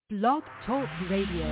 Blog Talk Radio.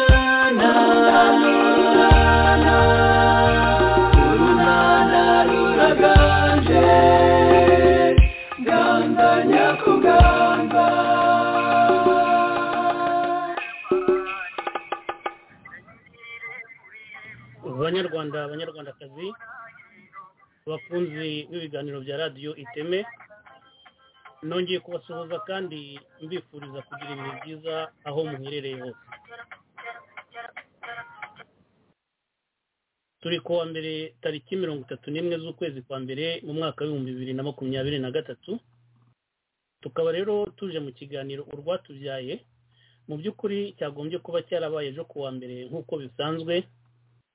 Nyarwanda, urunana urunana. banyarwanda banyarwandakazi bakunzi b'ibiganiro bya radiyo iteme nongeye kubasuhuza kandi mbifuriza kugira ibihe byiza aho muherereye hose turi ku wa mbere tariki mirongo itatu n'imwe z'ukwezi kwa mbere mu mwaka w'ibihumbi bibiri na makumyabiri na gatatu tukaba rero tuje mu kiganiro urwatubyaye mu by'ukuri cyagombye kuba cyarabaye ejo ku wa mbere nk'uko bisanzwe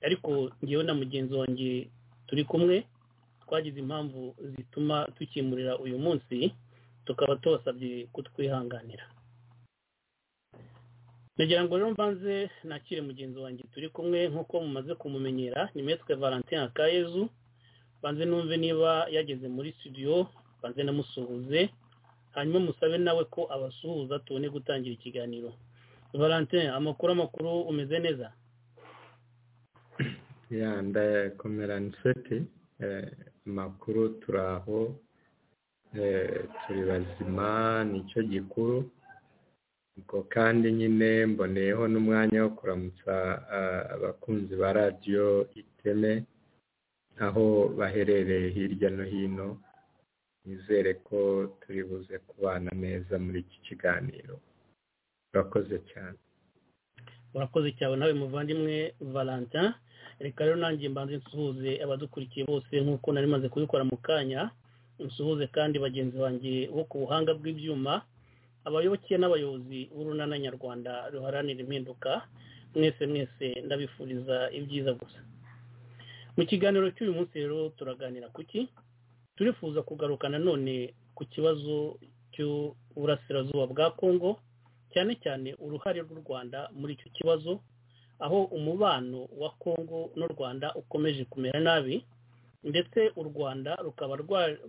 ariko ngewe na mugenzi wanjye turi kumwe twagize impamvu zituma tukimurira uyu munsi tukaba tubasabye kutwihanganira nagira ngo rero mbanze nakire mugenzi wanjye turi kumwe nk'uko mumaze kumumenyera ni metwe valentin akayezu banze numve niba yageze muri studio banze namusuhuze hanyuma musabe nawe ko abasuhuza tubone gutangira ikiganiro valentin amakuru amakuru umeze neza ya ndakomera nshuti amakuru turi aho eh, turi bazima nicyo gikuru ubwo kandi nyine mboneyeho n'umwanya wo kuramutsa ah, abakunzi ba radiyo iteme aho baherereye hirya no hino nizere ko turi buze kubana neza muri iki kiganiro urakoze cyane urakoze cyane nawe muvandimwe valentin reka rero nanjye mbanze nsuhuze abadukurikiye bose nk'uko nari maze kubikora mu kanya nsuhuze kandi bagenzi banjye bo ku buhanga bw'ibyuma abayoboke n'abayobozi b'urunana nyarwanda ruharanira impinduka mwese mwese ndabifuriza ibyiza gusa mu kiganiro cy'uyu munsi rero turaganira ku ki turifuza kugaruka nanone ku kibazo cy'uburasirazuba bwa kongo cyane cyane uruhare rw'u rwanda muri icyo kibazo aho umubano wa kongo n'u rwanda ukomeje kumera nabi ndetse u rwanda rukaba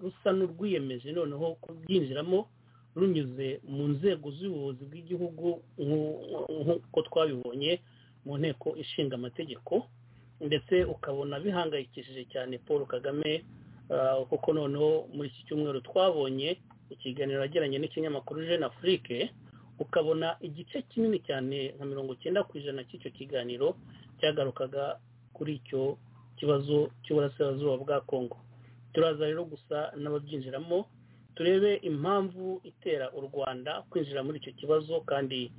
rusa n'urwiyemeje noneho kubyinjiramo runyuze mu nzego z'ubuyobozi bw'igihugu nk'uko twabibonye mu nteko ishinga amategeko ndetse ukabona bihangayikishije cyane paul kagame kuko noneho muri iki cyumweru twabonye ikiganiro yagiranye n'ikinyamakuru jeune afrique ukabona igice kinini cyane nka mirongo icyenda ku ijana cy'icyo kiganiro cyagarukaga kuri icyo kibazo cy'uburasirazuba bwa congo turaza rero gusa n'ababyinjiramo turebe impamvu itera u rwanda kwinjira muri icyo kibazo kandi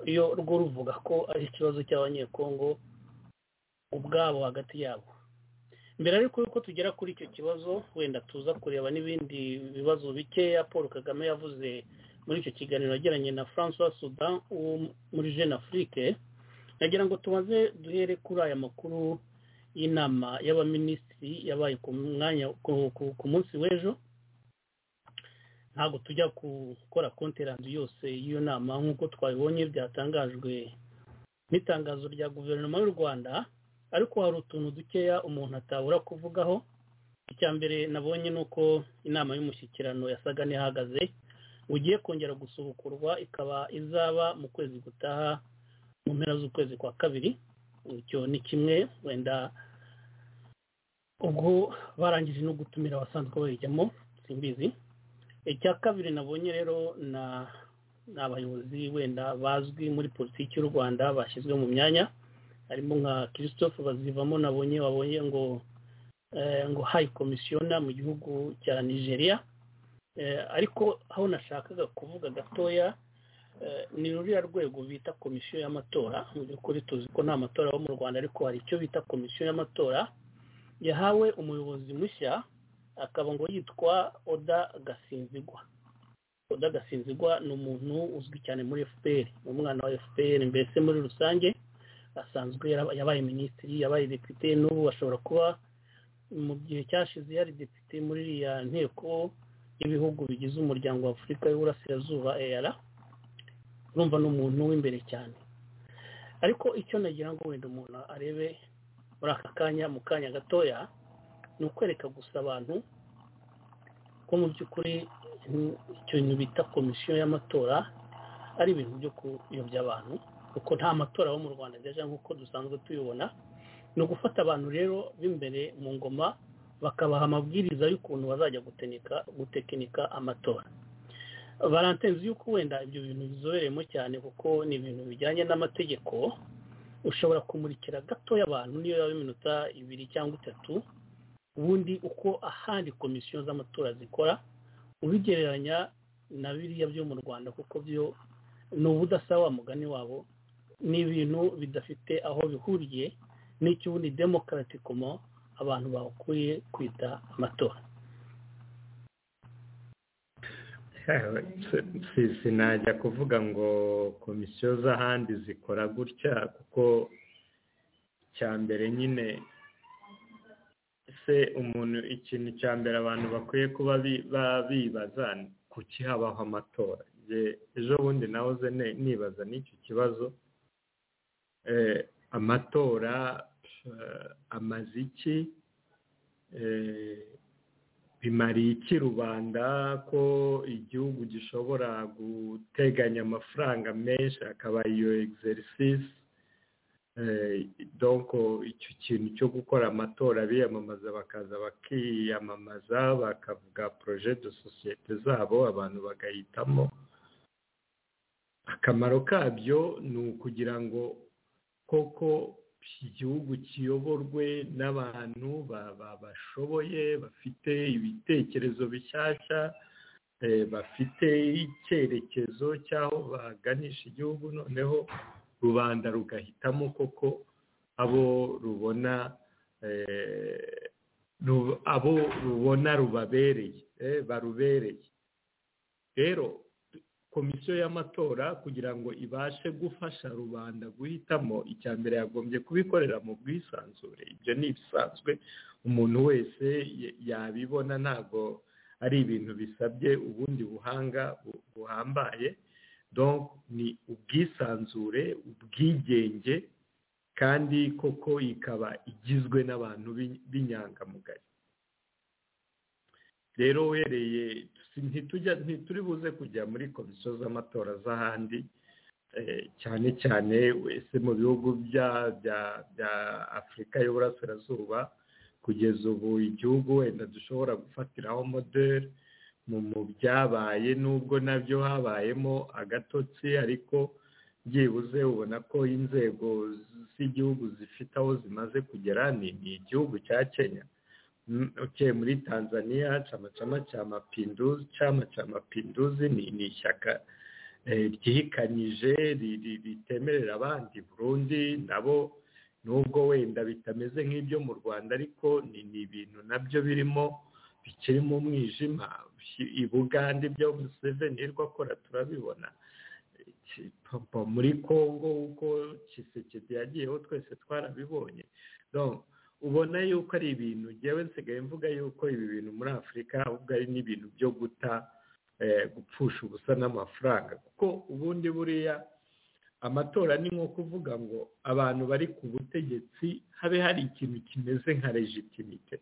iyo rwo ruvuga ko ari ikibazo cy'abanyekongo ubwabo hagati yabo mbere ariko yuko tugera kuri icyo kibazo wenda tuza kureba n'ibindi bibazo bikeya paul kagame yavuze muri icyo kiganiro yagiranye na francois sudan wo muri jeune afrique nagira ngo tumaze duhere kuri aya makuru y'inama y'abaminisitiri yabaye ku mwanya ku munsi w'ejo ntabwo tujya gukora konterandi yose y'iyo nama nk'uko twabibonye byatangajwe n'itangazo rya guverinoma y'u rwanda ariko hari utuntu dukeya umuntu atabura kuvugaho icya mbere nabonye ni uko inama y'umushyikirano yasaga n'ihagaze ugiye kongera gusubukurwa ikaba izaba mu kwezi gutaha mu mpera z'ukwezi kwa kabiri icyo ni kimwe wenda ubwo barangije no gutumira abasanzwe bayijyamo simbizi icya kabiri nabonye rero ni abayobozi wenda bazwi muri politiki y'u rwanda bashyizwe mu myanya harimo nka christophe bazivamo nabonye wabonye ngo ngo hayi komisiyona mu gihugu cya nigeria ariko aho nashakaga kuvuga gatoya ni ruriya rwego bita komisiyo y'amatora mu by'ukuri tuzi ko nta matora aba mu rwanda ariko hari icyo bita komisiyo y'amatora yahawe umuyobozi mushya akaba ngo yitwa oda gasinzigwa oda gasinzigwa ni umuntu uzwi cyane muri fpr ni umwana wa fpr mbese muri rusange asanzwe yabaye minisitiri yabaye depite n'ubu ashobora kuba mu gihe cyashize yari depite muri iriya nteko y'ibihugu bigize umuryango wa afurika y'uburasirazuba eyara urumva ni umuntu w'imbere cyane ariko icyo nagira ngo wenda umuntu arebe muri aka kanya mu kanya gatoya ni ukwereka gusa abantu ko mu by'ukuri ikintu bita komisiyo y'amatora ari ibintu byo kuyobya abantu kuko nta matora aba mu rwanda neza nk'uko dusanzwe tuyibona ni ugufata abantu rero b'imbere mu ngoma bakabaha amabwiriza y'ukuntu bazajya gutenika gutekinika amatora barantenzi y'uko wenda ibyo bintu bizobereyemo cyane kuko ni ibintu bijyanye n'amategeko ushobora kumurikira gatoya abantu niyo yaba iminota ibiri cyangwa itatu ubundi uko ahandi komisiyo z'amatora zikora ubigereranya na biriya byo mu rwanda kuko byo ni ubudasa wa mugani wabo ni ibintu bidafite aho bihuriye n'icyo ubundi demokaratikomo abantu bakuye kwita amatora sinajya kuvuga ngo komisiyo z'ahandi zikora gutya kuko cya mbere nyine se umuntu ikintu cya mbere abantu bakwiye kuba bibaza ku kihabaho amatora ejo bundi nawe uze nibaza n'icyo kibazo amatora amaze iki bimariye iki rubanda ko igihugu gishobora guteganya amafaranga menshi akaba iyo egiserisisi doko icyo kintu cyo gukora amatora biyamamaza bakaza bakiyamamaza bakavuga poroje de sosiyete zabo abantu bagahitamo akamaro kabyo ni ukugira ngo koko igihugu kiyoborwe n'abantu bashoboye bafite ibitekerezo bishyashya bafite icyerekezo cy'aho baganisha igihugu noneho rubanda rugahitamo koko abo rubona abo rubona rubabereye barubereye rero komisiyo y'amatora kugira ngo ibashe gufasha rubanda guhitamo icya mbere yagombye kubikorera mu bwisanzure ibyo ni ibisanzwe umuntu wese yabibona ntabwo ari ibintu bisabye ubundi buhanga buhambaye ni ubwisanzure ubwigenge kandi koko ikaba igizwe n'abantu b'inyangamugayo rero uhereye ntituri buze kujya muri komisiyo z'amatora z'ahandi cyane cyane wese mu bihugu bya afurika y'uburasirazuba kugeza ubu igihugu wenda dushobora gufatiraho moderi mu byabaye nubwo nabyo habayemo agatotsi ariko byibuze ubona ko inzego z'igihugu zifite aho zimaze kugera ni igihugu cya kenya uke muri tanzania cyama cyama cya mapinduzi cyama cya mapinduzi ni ishyaka ryihikanyije ritemerera abandi burundi nabo nubwo wenda bitameze nk'ibyo mu rwanda ariko ni ibintu nabyo birimo bikirimo umwijima i bugande ibyo museveni hirwa akora turabibona muri congo uko kisekedi yagiyeho twese twarabibonye ubona yuko ari ibintu ngewe nsigaye mvuga yuko ibi bintu muri afurika ahubwo ari n'ibintu byo guta gupfusha ubusa n'amafaranga kuko ubundi buriya amatora ni nko kuvuga ngo abantu bari ku butegetsi habe hari ikintu kimeze nka legitimite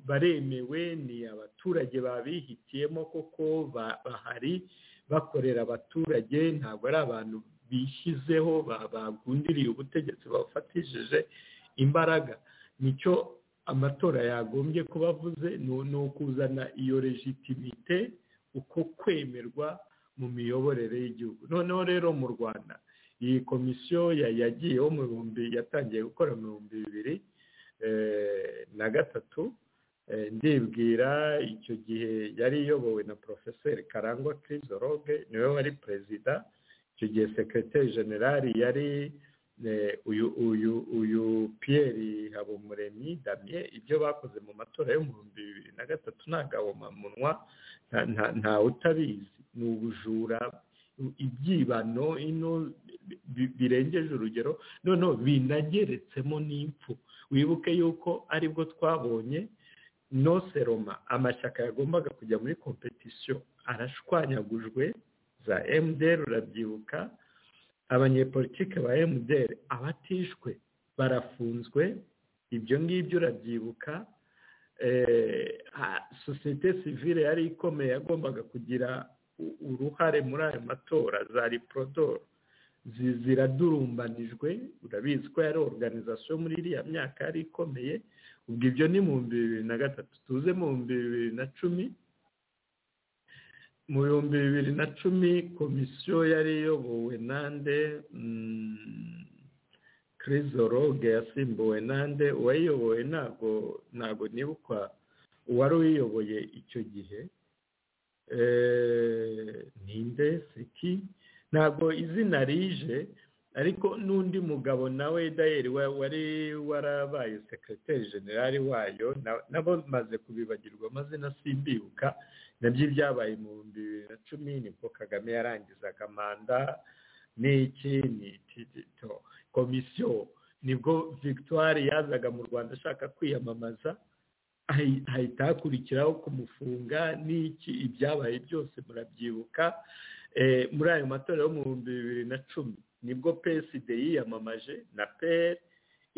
baremewe ni abaturage babihitiyemo koko bahari bakorera abaturage ntabwo ari abantu bishyizeho bagundiriye ubutegetsi bafatishije imbaraga nicyo amatora yagombye kuba avuze ni ukuzana iyo legitimite uko kwemerwa mu miyoborere y'igihugu noneho rero mu rwanda iyi komisiyo yagiyeho mu bihumbi yatangiye gukora mu bihumbi bibiri na gatatu ndibwira icyo gihe yari iyobowe na porofeseri karangwa kirisoroge niwe wari perezida icyo gihe sekiroteri generali yari uyu uyu uyu piyeri habumuremyi damye ibyo bakoze mu matora yo mu bihumbi bibiri na gatatu nta gahomamunwa nta utabizi ni ubujura ibyibano ino birengeje urugero noneho binageretsemo n'imfu wibuke yuko aribwo twabonye no seroma amashyaka yagombaga kujya muri kompetisiyo arashwanyagujwe za emuderi urabyibuka abanyepolitike ba emuderi abatishwe barafunzwe ibyo ngibyo urabyibuka sosiyete sivire yari ikomeye yagombaga kugira uruhare muri ayo matora za riporodoro ziradurumbanijwe urabizi ko yari oruganizasiyo muri iriya myaka yari ikomeye ubwo ibyo ni mu bihumbi bibiri na gatatu tuze mu bihumbi bibiri na cumi mu bihumbi bibiri na cumi komisiyo yari iyobowe nande kirizoroge yasimbuwe nande uwayiyoboye ntabwo ntabwo nibukwa uwari uyiyoboye icyo gihe ninde siki ntabwo izina rije ariko n'undi mugabo nawe dayeri wari warabaye sekiroteri generali wayo nabo maze kubibagirwa amazina simbibuka nabyo byabaye mu bihumbi bibiri na cumi nibwo kagame yarangizaga manda n'iki n'itito komisiyo nibwo victoire yazaga mu rwanda ashaka kwiyamamaza hahita hakurikiraho kumufunga n'iki ibyabaye byose murabyibuka muri ayo matora yo mu bihumbi bibiri na cumi nibwo peside yiyamamaje na peri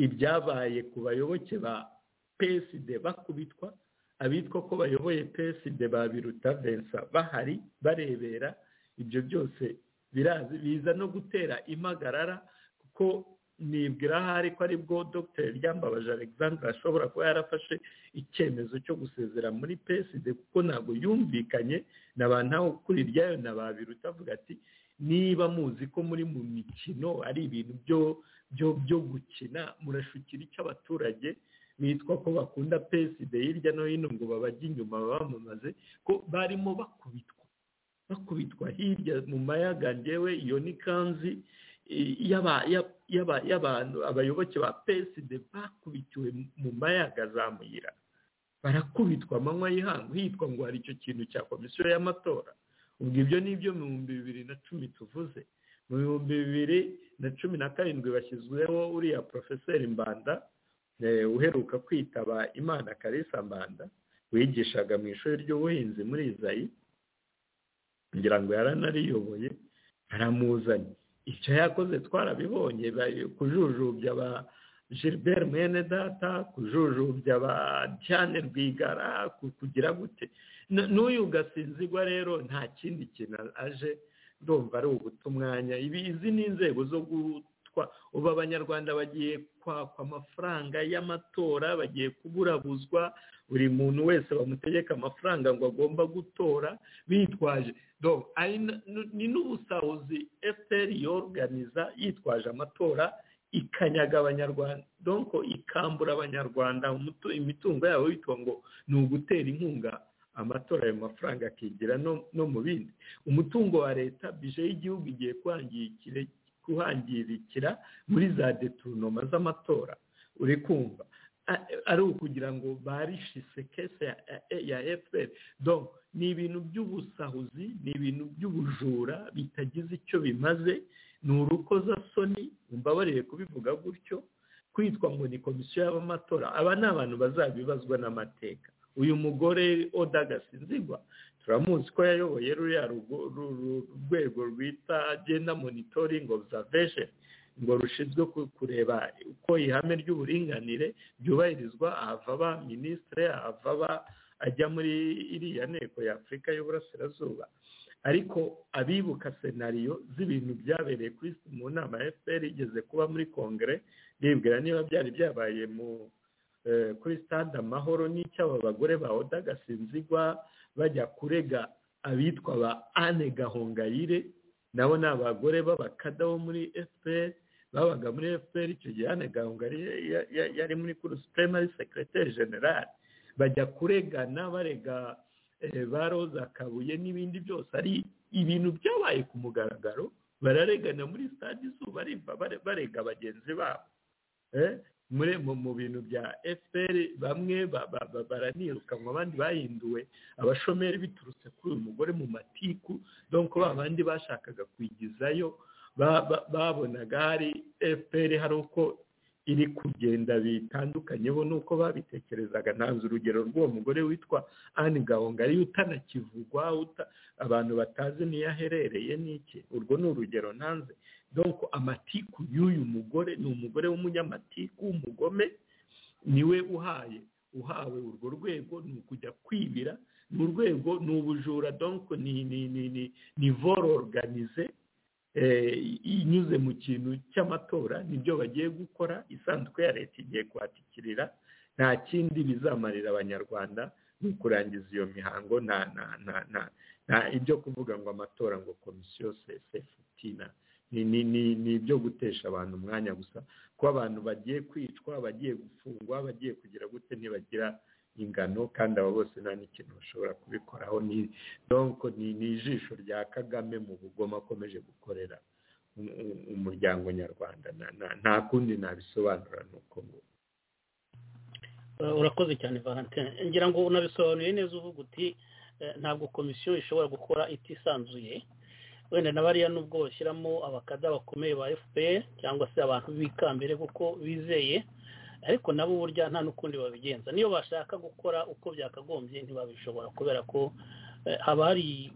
ibyabaye ku bayoboke ba peside bakubitwa abitwa ko bayoboye peside babiruta vensa bahari barebera ibyo byose birazi biza no gutera impagarara kuko nibwira ahari ko aribwo dr ryambabaje alexandre ashobora kuba yarafashe icyemezo cyo gusezera muri peside kuko ntabwo yumvikanye na ba ntawe kuri iryayo na ba biruta avuga ati niba muzi ko muri mu mikino ari ibintu byo byo byo gukina murashukira icyo abaturage bitwa ko bakunda peside hirya no hino ngo babajye inyuma bamamaze ko barimo bakubitwa bakubitwa hirya mu mayaga ngewe iyo ni kanzi y'abantu abayoboke ba peside bakubitiwe mu mayaga za muyira barakubitwa amanywa y'ihangu hitwa ngo hari icyo kintu cya komisiyo y'amatora ubwo ibyo ni ibyo mu bihumbi bibiri na cumi tuvuze mu bihumbi bibiri na cumi na karindwi bashyizweho uriya porofeseri mbanda uheruka kwitaba imana karisa mbanda wigishaga mu ishuri ry'ubuhinzi muri izayi kugira ngo yaranariyoboye aramuzanye icyo yakoze twarabibonye kujujubya ba gilbert mwene data kujujubya ba cyane rwigara kugira gute n'uyu gasinzigwa rero nta kindi kintu aje ndumva ari uguta umwanya izi ni inzego zo gutwa ubu abanyarwanda bagiye kwakwa amafaranga y'amatora bagiye kuburabuzwa buri muntu wese bamutegeka amafaranga ngo agomba gutora bitwaje ni n'ubusahuzi efuperi yoruganiza yitwaje amatora ikanyaga abanyarwanda donko ikambura abanyarwanda imitungo yabo bitwa ngo ni ugutera inkunga amatora ayo mafaranga akigira no mu bindi umutungo wa leta bije y'igihugu igiye kuhangirikira muri za deturinoma z'amatora uri kumva ari ukugira ngo barishise kese ya fpr ni ibintu by'ubusahuzi ni ibintu by'ubujura bitagize icyo bimaze ni urukozasoni mbabarire kubivuga gutyo kwitwa ngo ni komisiyo y'abamatora aba ni abantu bazabibazwa n'amateka uyu mugore oda gasinzigwa turamuzi ko yayoboye ruriya rwego rwita agenda monitoring observation ngo rushinzwe kureba uko ihame ry'uburinganire byubahirizwa ahava ba minisitire ahava ba ajya muri iriya nteko y'afurika y'uburasirazuba ariko abibuka senariyo z'ibintu byabereye kuri mu nama ya fpr igeze kuba muri kongere ribwira niba byari byabaye mu kuri stade amahoro n'icy'aba bagore ba oda gasinzigwa bajya kurega abitwa ba ane gahongayire nabo ni abagore b'abakada bo muri fpr babaga muri fpr icyo gihe ane gahongayire yari muri kuru supremari sekireteri generali bajya kuregana barega ba roza kabuye n'ibindi byose ari ibintu byabaye ku mugaragaro bararegana muri stade izuba riva barega bagenzi babo muri mu bintu bya fpr bamwe baranirukanwa abandi bahinduwe abashomeri biturutse kuri uyu mugore mu matiku donko ba bandi bashakaga kwigizayo babonaga hari fpr hari uko iri kugenda bitandukanyeho n'uko babitekerezaga ntanze urugero rw'uwo mugore witwa anne gahongari utanakivugwa abantu batazi niyo aherereye n'iki urwo ni urugero ntanze donko amatiku y'uyu mugore ni umugore w'umunyamatiku w'umugome niwe uhaye uhawe urwo rwego ni ukujya kwibira ni urwego ni ubujura donko ni ni ni ni ni voro organize inyuze mu kintu cy'amatora nibyo bagiye gukora isanduku ya leta igiye kuhatikirira nta kindi bizamarira abanyarwanda ni ukurangiza iyo mihango nta nta nta nta ibyo kuvuga ngo amatora ngo komisiyo sesefutina ni ibyo gutesha abantu umwanya gusa ko abantu bagiye kwicwa bagiye gufungwa bagiye kugira gute ntibagira ingano kandi abo bose nta n'ikintu bashobora kubikoraho ni ijisho rya kagame mu bugoma akomeje gukorera umuryango nyarwanda nta kundi nabisobanura ni uko nguko urakoze cyane valentine ngira ngo unabisobanuye neza uvuga uti ntabwo komisiyo ishobora gukora itisanzuye wenda na bariya nubwo bashyiramo abakada bakomeye ba fpr cyangwa se abantu b'ikambere kuko bizeye ariko nabo burya nta n'ukundi babigenza niyo bashaka gukora uko byakagombye ntibabishobora kubera ko haba hari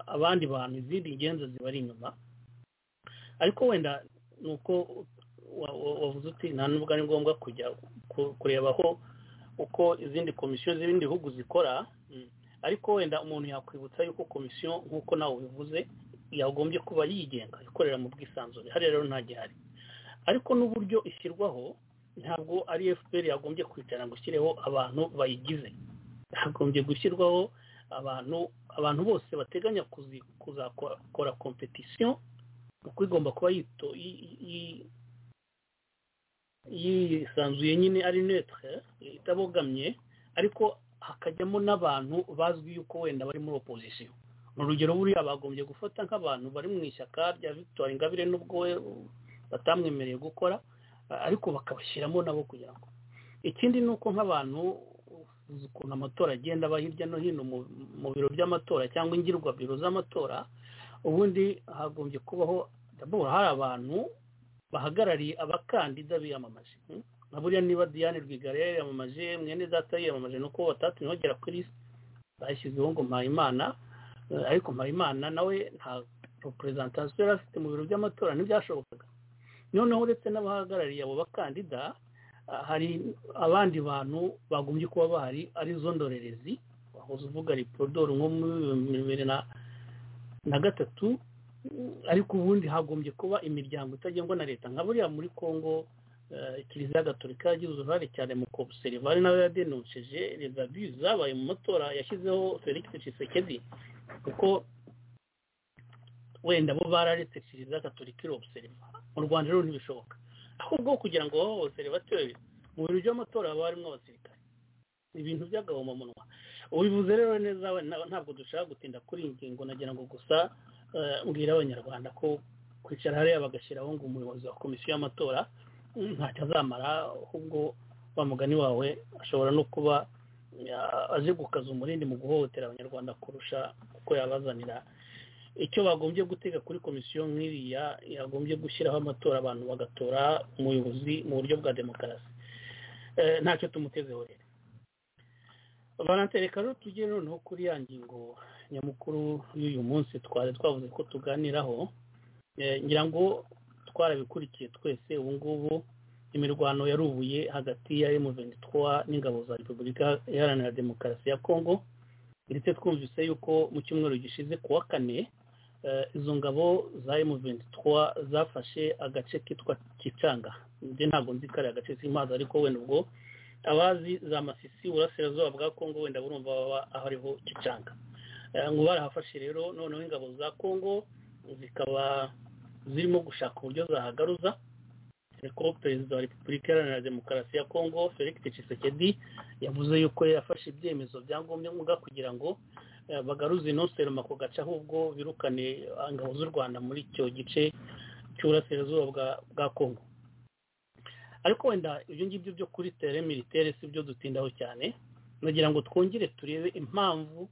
abandi bantu izindi ngenzi zibari inyuma ariko wenda ni uko wavuze uti nta nubwo ari ngombwa kujya kurebaho uko izindi komisiyo z'ibindi bihugu zikora ariko wenda umuntu yakwibutsa yuko komisiyo nk'uko nawe ubivuze yagombye kuba yigenga ikorera mu bwisanzure hariya rero nta gihari ariko n'uburyo ishyirwaho ntabwo ari fpr yagombye kwicara ngo ishyireho abantu bayigize yagombye gushyirwaho abantu abantu bose bateganya kuzakora kompetisiyo kuko igomba kuba yisanzuye nyine ari netre itabogamye ariko hakajyamo n'abantu bazwi yuko wenda bari muri opozisiyo urugero buriya bagombye gufata nk'abantu bari mu ishyaka rya victoire ingabire nubwo we batamwemereye gukora ariko bakabashyiramo nabo kugira ngo ikindi ni uko nk'abantu ukuntu amatora agenda aba hirya no hino mu biro by'amatora cyangwa ingirwabiro z'amatora ubundi hagombye kubaho hari abantu bahagarariye abakandida biyamamaje nka buriya niba diane rwigara yiyamamaje mwene data yiyamamaje ni uko batatumye bagera kuri bashyizeho ngo mpayimana ariko mpayimana nawe nta repurezentansiyo yari afite mu biro by'amatora ntibyashobokaga noneho uretse n'abahagarariye abo bakandida hari abandi bantu bagombye kuba bahari arizo ndorerezi wahoze uvuga riporodoro nko muri bibiri na gatatu ariko ubundi hagombye kuba imiryango itagengwa na leta nka buriya muri kongo kiliziya gatolika yagize uruhare cyane mu kobuserivare nawe yadenonsheje rezabi zabaye mu matora yashyizeho felix tshisekedi kuko wenda bo bararetse kiliziya gatolika irobuseriva mu rwanda rero ntibishoboka ahubwo kugira ngo babe obuserivateri mu biro by'amatora haba harimo abasirikare ibintu by'agahomamunwa ubivuze rero neza ntabwo dushaka gutinda kuri iyi ngingo nagira ngo gusa mbwira abanyarwanda ko kwicara hariya bagashyiraho ngo umuyobozi wa komisiyo y'amatora ntacyo azamara ahubwo wa mugani wawe ashobora no kuba aje gukaza umurindi mu guhohotera abanyarwanda kurusha uko yabazanira icyo bagombye gutega kuri komisiyo nk'iriya yagombye gushyiraho amatora abantu bagatora umuyobozi mu buryo bwa demokarasi ntacyo tumutezeho rero reka rero tujye noneho kuri ya ngingo nyamukuru y'uyu munsi twari twavuze ko tuganiraho ngira ngo twarabikurikiye twese ubu ngubu imirwano yarubuye hagati ya M23 n'ingabo za Repubulika Iharanira Demokarasi ya Kongo ndetse twumvise yuko mu cyumweru gishize kuwa kane izo ngabo za M23 zafashe agace kitwa Kicanga nje ntabwo nzi kare agace k'imazi ariko wenda ubwo abazi za Masisi burasirazuba bwa Kongo wenda burumva baba ahariho Kicanga ngo barahafashe rero noneho ingabo za Kongo zikaba zirimo gushaka uburyo zahagaruza ariko perezida wa repubulika iharanira demokarasi ya kongo felix tshisekedi yavuze yuko yafashe ibyemezo byangombwa kugira ngo bagaruze ino seroma ku gace ahubwo birukane ingabo z'u rwanda muri icyo gice cy'uburasirazuba bwa kongo ariko wenda ibyo ngibyo byo kuri tere militere si byo dutindaho cyane nagira ngo twongere turebe impamvu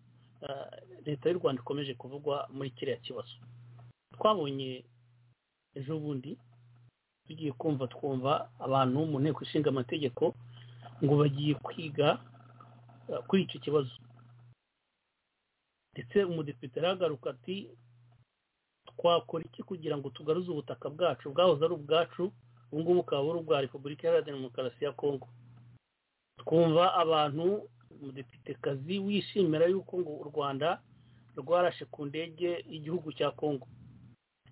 leta y'u rwanda ikomeje kuvugwa muri kiriya kibazo twabonye ejo bundi tugiye kumva twumva abantu mu nteko ishinga amategeko ngo bagiye kwiga kuri icyo kibazo ndetse umudepite aragaruka ati twakora iki kugira ngo tugaruze ubutaka bwacu bwahoze ari ubwacu ubu ngubu bukaba ari ubwa repubulika iharanira demokarasi ya kongo twumva abantu umudepitekazi wishimira yuko ngo u rwanda rwarashe ku ndege y'igihugu cya kongo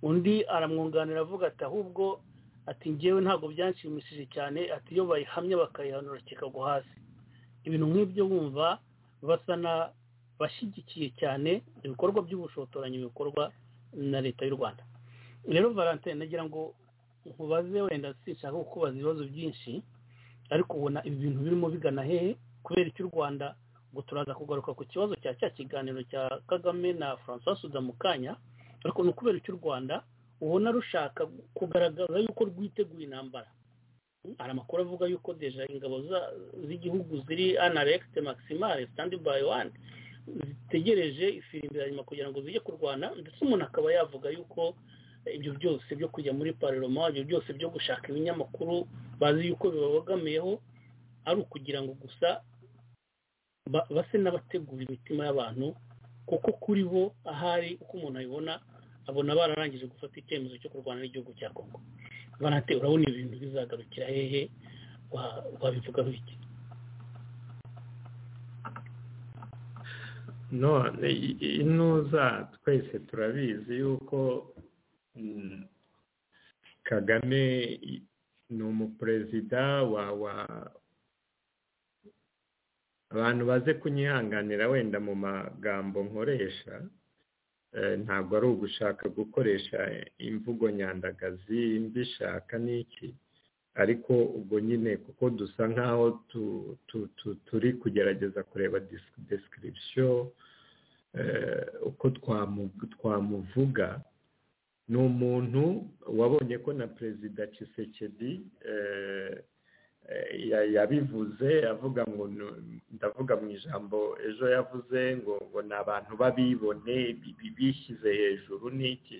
undi aramwunganira avuga ati ahubwo ati ngewe ntabwo byanshimishije cyane ati iyo bayihamye bakayihanura kikagwa hasi ibintu nk'ibyo bumva basa n'abashyigikiye cyane ibikorwa by'ubushotoranyi bikorwa na leta y'u rwanda rero valentine nagira ngo nkubaze wenda sinshaka kukubaza ibibazo byinshi ariko ubona ibi bintu birimo bigana hehe kubera iki u rwanda ngo turaza kugaruka ku kibazo cya cya kiganiro cya kagame na francois suda mukanya ariko ni ukubera iki u rwanda ubona rushaka kugaragaza yuko rwiteguye intambara hari amakuru avuga yuko deja ingabo z'igihugu ziri anaregite maximal sitandi bayi wani zitegereje ifirimbi ya nyuma kugira ngo zijye kurwana ndetse umuntu akaba yavuga yuko ibyo byose byo kujya muri pararoma ibyo byose byo gushaka ibinyamakuru bazi yuko bibabogamiyeho ari ukugira ngo gusa base n'abategura imitima y'abantu kuko kuri bo ahari uko umuntu abibona abona bararangije gufata icyemezo cyo kurwana n'igihugu cya kongo barate urabona ibintu bizagarukira hehe wabivugaho iki none inuza twese turabizi yuko kagame ni umuperezida wa abantu baze kunyihanganira wenda mu magambo nkoresha ntabwo ari ugushaka gukoresha imvugo nyandagazi mbishaka n'iki ariko ubwo nyine kuko dusa nk'aho turi kugerageza kureba desikiribisiyo uko twamuvuga ni umuntu wabonye ko na perezida Tshisekedi yabivuze avuga ngo ndavuga mu ijambo ejo yavuze ngo ngo ni abantu babibone bishyize hejuru n'iki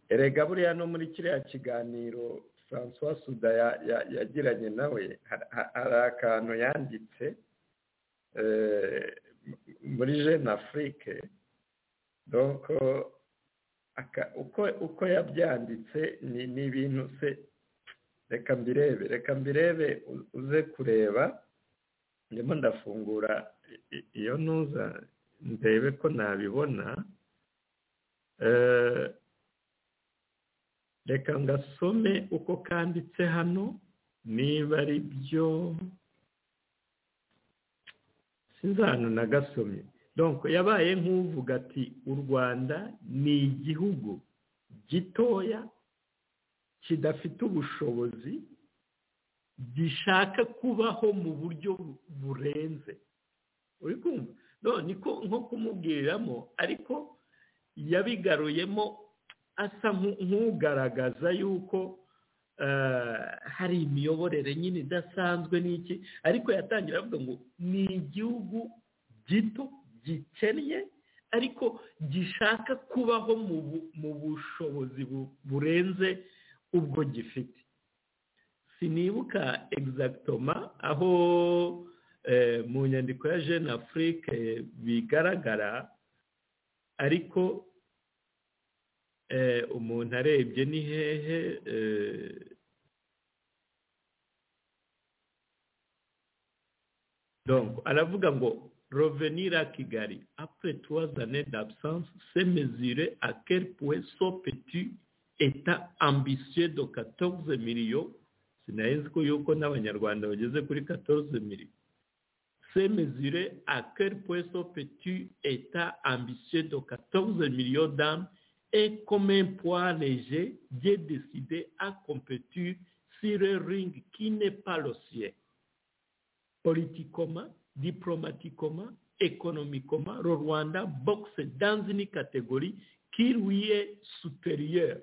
erega buriya no muri kiriya kiganiro francois suda yagiranye nawe hari akantu yanditse muri jene afurike uko yabyanditse ni ibintu se reka mbirebe reka mbirebe uze kureba ndimo ndafungura iyo ntuza ndebe ko nabibona reka ngasome uko kanditse hano niba ari byo sinzi ahantu nagasomye donko yabaye nk'uvuga ati u rwanda ni igihugu gitoya kidafite ubushobozi gishaka kubaho mu buryo burenze uri kumva none nko kumubwiriramo ariko yabigaruyemo asa nk'ugaragaza yuko hari imiyoborere nyine idasanzwe n'iki ariko yatangira avuga ngo ni igihugu gito gikennye ariko gishaka kubaho mu bushobozi burenze ubwo gifite sinibuka egizagitoma aho mu nyandiko ya jene afurike bigaragara ariko umuntu arebye ni hehe aravuga ngo rovenira kigali apure tuwaza nedi abusanse semezire akerepuwe sopeti eta ambisiyo do katoze miliyo sinaheze ko yuko n'abanyarwanda bageze kuri katoze miliyo semezire akerpueso peti eta ambisiyo do katoze miliyo damu e komempuwa reje bye deside a kompetu sire ringi kine palosiye politikoma diplomatikoma ekonomikoma ro rwanda bogise danzini kategori kiruye superiyeru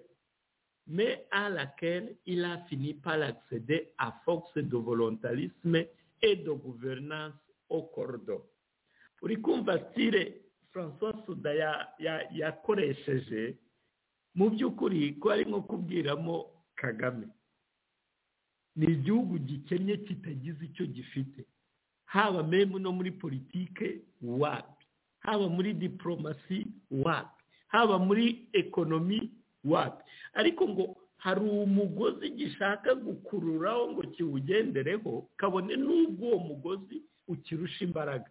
mais à laquelle il a fini par accéder à force de volontarisme et de gouvernance au cordon. uri kumva sire francois suda yakoresheje mu by'ukuri ko ari nko kubwiramo kagame ni igihugu gikennye kitagize icyo gifite haba memu no muri politike wapi haba muri diporomasi wapi haba muri ekonomi wapi ariko ngo hari umugozi gishaka gukururaho ngo kiwugendereho kabone n'ubwo uwo mugozi ukirusha imbaraga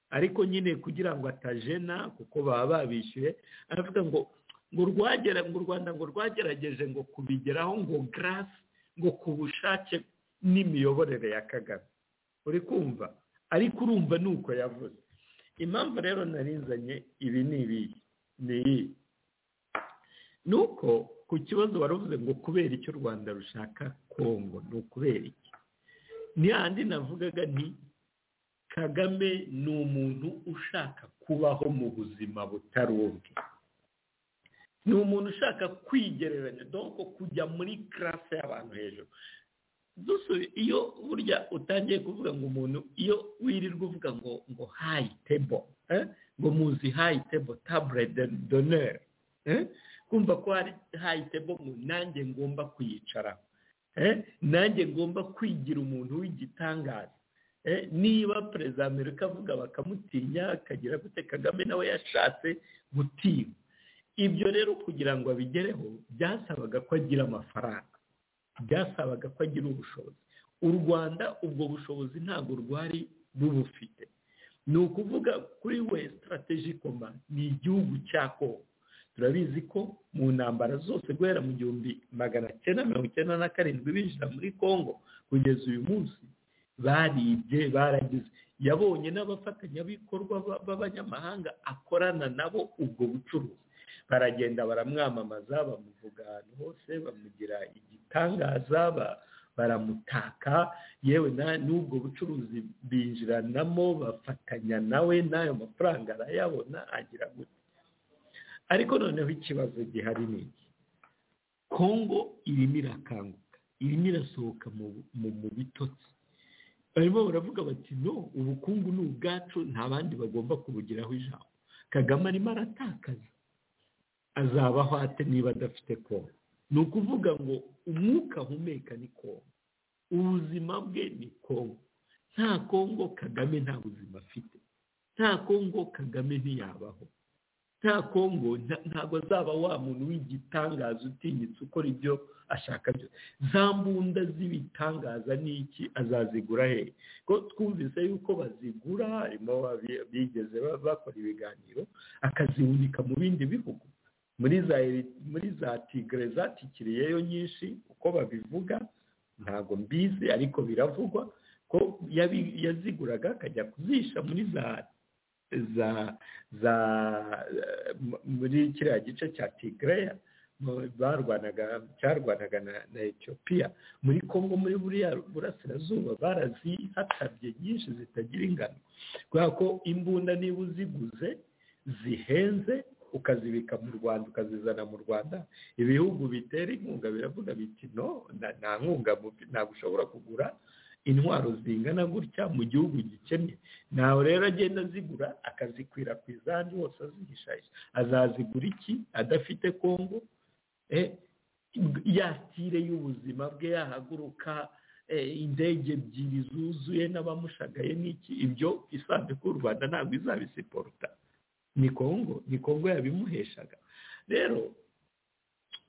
ariko nyine kugira ngo atajena kuko baba babishyuye aravuga ngo ngo rwagera ngo u rwanda ngo rwagerageje ngo kubigeraho ngo garasi ngo ku bushake n'imiyoborere ya kagame uri kumva ariko urumva ni uko yavuze impamvu rero narinzanye ibi ni ibiyi ni iyi ni uko ku kibazo waravuze ngo kubera icyo u rwanda rushaka kongo ni ukubera iki ni handi navugaga nti kagame ni umuntu ushaka kubaho mu buzima butari ubwe ni umuntu ushaka kwigereranya donko kujya muri karase y'abantu hejuru iyo burya utangiye kuvuga ngo umuntu iyo wirirwa uvuga ngo ngo hayi tebo ngo muzi hayi tebo tabure doneri kumva ko hari hayi tebo nanjye ngomba kuyicaraho nanjye ngomba kwigira umuntu w'igitangaza niba perezida wa amerika avuga bakamutinya akagira gute kagame nawe yashatse gutinya ibyo rero kugira ngo abigereho byasabaga ko agira amafaranga byasabaga ko agira ubushobozi u rwanda ubwo bushobozi ntabwo rwari rubufite ni ukuvuga kuri we sitarateji koma ni igihugu cya kongo turabizi ko mu ntambara zose guhera mu gihumbi magana cyenda mirongo icyenda na karindwi binjira muri kongo kugeza uyu munsi baribye baragize yabonye n'abafatanyabikorwa b'abanyamahanga akorana nabo ubwo bucuruzi baragenda baramwamamaza bamuvuga ahantu hose bamugira igitangaza baramutaka yewe n'ubwo bucuruzi binjiranamo bafatanya nawe n'ayo mafaranga arayabona agira gute ariko noneho ikibazo gihari ni iki kongo irimo irakanguka irimo irasohoka mu bitotsi barimo baravuga bati no ubukungu ni ubwacu nta bandi bagomba kubugiraho ijambo kagame arimo aratakaza azabaho ate niba adafite kongo ni ukuvuga ngo umwuka ahumeka ni kongo ubuzima bwe ni kongo nta kongo kagame nta buzima afite nta kongo kagame ntiyabaho nta kongo ntabwo azaba wa muntu w'igitangaza utinyitse ukora ibyo ashaka byose za mbunda z'ibitangaza ni iki azazigura he ko twumvise yuko bazigura harimo bigeze bakora ibiganiro akazihunika mu bindi bihugu muri za muri za tigre zatikiriyeyo nyinshi uko babivuga ntabwo mbizi ariko biravugwa ko yaziguraga akajya kuzisha muri za za za muri kiriya gice cya tigreya barwanaga cyarwanaga na etiyopiya muri congo muri buriya burasirazuba barazihatabye nyinshi zitagira ingano kubera ko imbunda niba uziguze zihenze ukazibika mu rwanda ukazizana mu rwanda ibihugu bitera inkunga biravuga biti no nta nkunga ntabwo ushobora kugura intwaro zingana gutya mu gihugu gikennye nawe rero agenda azigura akazikwirakwiza ahandi hose azihishahisha azazigura iki adafite kongo yatire y'ubuzima bwe yahaguruka indege ebyiri zuzuye n'abamushagaye n'iki ibyo isanduku y'u rwanda ntabwo izabisiporuta ni kongo ni kongo yabimuheshaga rero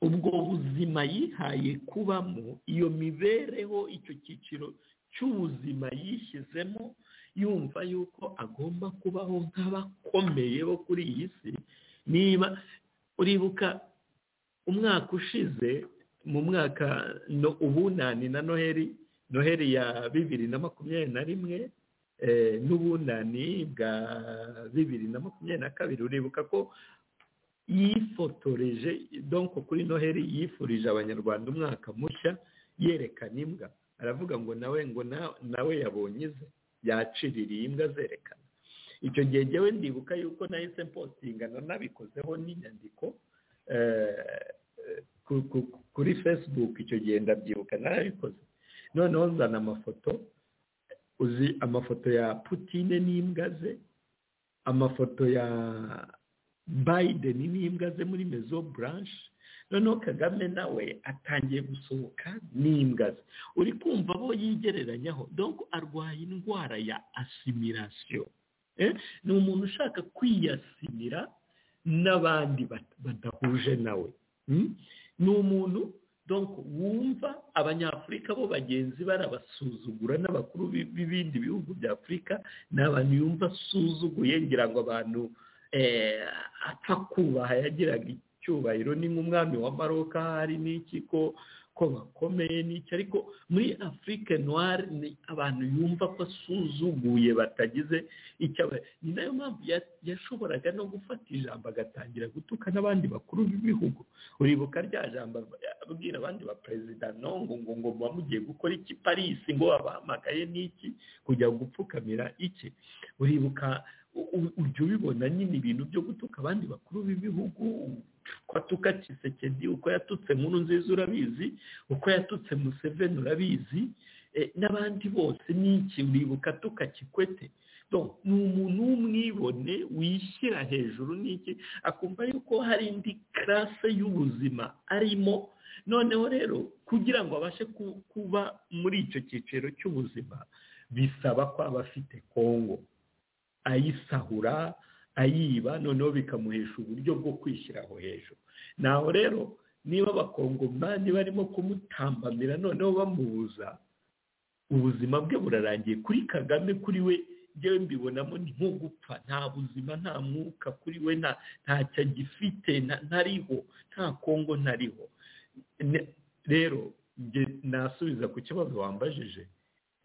ubwo buzima yihaye kubamo iyo mibereho icyo cyiciro cy'ubuzima yishyizemo yumva yuko agomba kubaho nk'abakomeye bo kuri iyi si niba uribuka umwaka ushize mu mwaka ubunani na noheri noheri ya bibiri na makumyabiri na rimwe n'ubunani bwa bibiri na makumyabiri na kabiri uribuka ko yifotoreje donko kuri noheri yifurije abanyarwanda umwaka mushya yerekana imbwa aravuga ngo nawe ngo nawe yabonye ize yaciririye imbwa zerekana icyo gihe ngewe ndibuka yuko nahise mpostingana nabikozeho n'inyandiko kuri facebook icyo gihe ndabyibuka narabikoze noneho nzana amafoto uzi amafoto ya putine n'imbwa ze amafoto ya biden n'imbwa ze muri mezo buranshi noneho kagame nawe atangiye gusohoka n'imbwa ze uri kumva abo yigereranyaho dore arwaye indwara ya asimirasiyo ni umuntu ushaka kwiyasimira n'abandi badahuje nawe ni umuntu donko wumva abanyafurika bo bagenzi barabasuzugura n'abakuru b'ibindi bihugu bya afurika ni abantu yumva asuzuguye ngira ngo abantu apfa kubaha yagiraga cyubahiro ni nk'umwami wa maroka hari n'iki ko ko bakomeye n'iki ariko muri afurike noire ni abantu yumva ko asuzuguye batagize icyo ni nayo mpamvu yashoboraga no gufata ijambo agatangira gutuka n'abandi bakuru b'ibihugu uribuka rya jambo abwira abandi ba perezida nongo ngo ngo muba mugiye gukora iki parisi ngo abahamagaye n'iki kujya gupfukamira iki uribuka ujya ubibona nyine ibintu byo gutuka abandi bakuru b'ibihugu uko atuka kisekedi uko yatutse nkuru nziza urabizi uko yatutse museveni urabizi n'abandi bose n'iki uribuka atuka kikwete ni umuntu w'umwibone wishyira hejuru n'iki akumva yuko hari indi karase y'ubuzima arimo noneho rero kugira ngo abashe kuba muri icyo cyiciro cy'ubuzima bisaba ko aba afite kongo ayisahura ayiba noneho bikamuhesha uburyo bwo kwishyiraho hejuru naho rero niba abakongomani barimo kumutambamira noneho bamubuza ubuzima bwe burarangiye kuri kagame kuri we ngewe mbibonamo ni nko gupfa nta buzima nta mwuka kuri we ntacyo agifite ntariho nta kongo ntariho rero nasubiza ku kibazo wambajije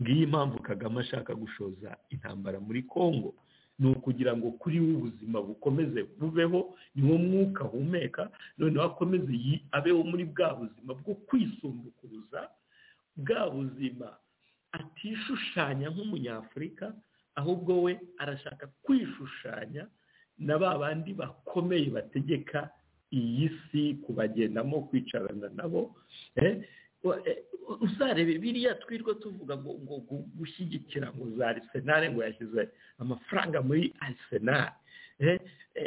ngiyi impamvu kagame ashaka gushoza intambara muri kongo ni ukugira ngo kuri we ubuzima bukomeze bubeho ni wo mwuka ahumeka noneho akomeze abeho muri bwa buzima bwo kwisumbukuruza bwa buzima atishushanya nk'umunyafurika ahubwo we arashaka kwishushanya na ba bandi bakomeye bategeka iyi si kubagendamo kwicarana nabo uzarebe biriya twirwa tuvuga ngo ngo gushyigikira ngo za arisenali ngo yashyize amafaranga muri arisenali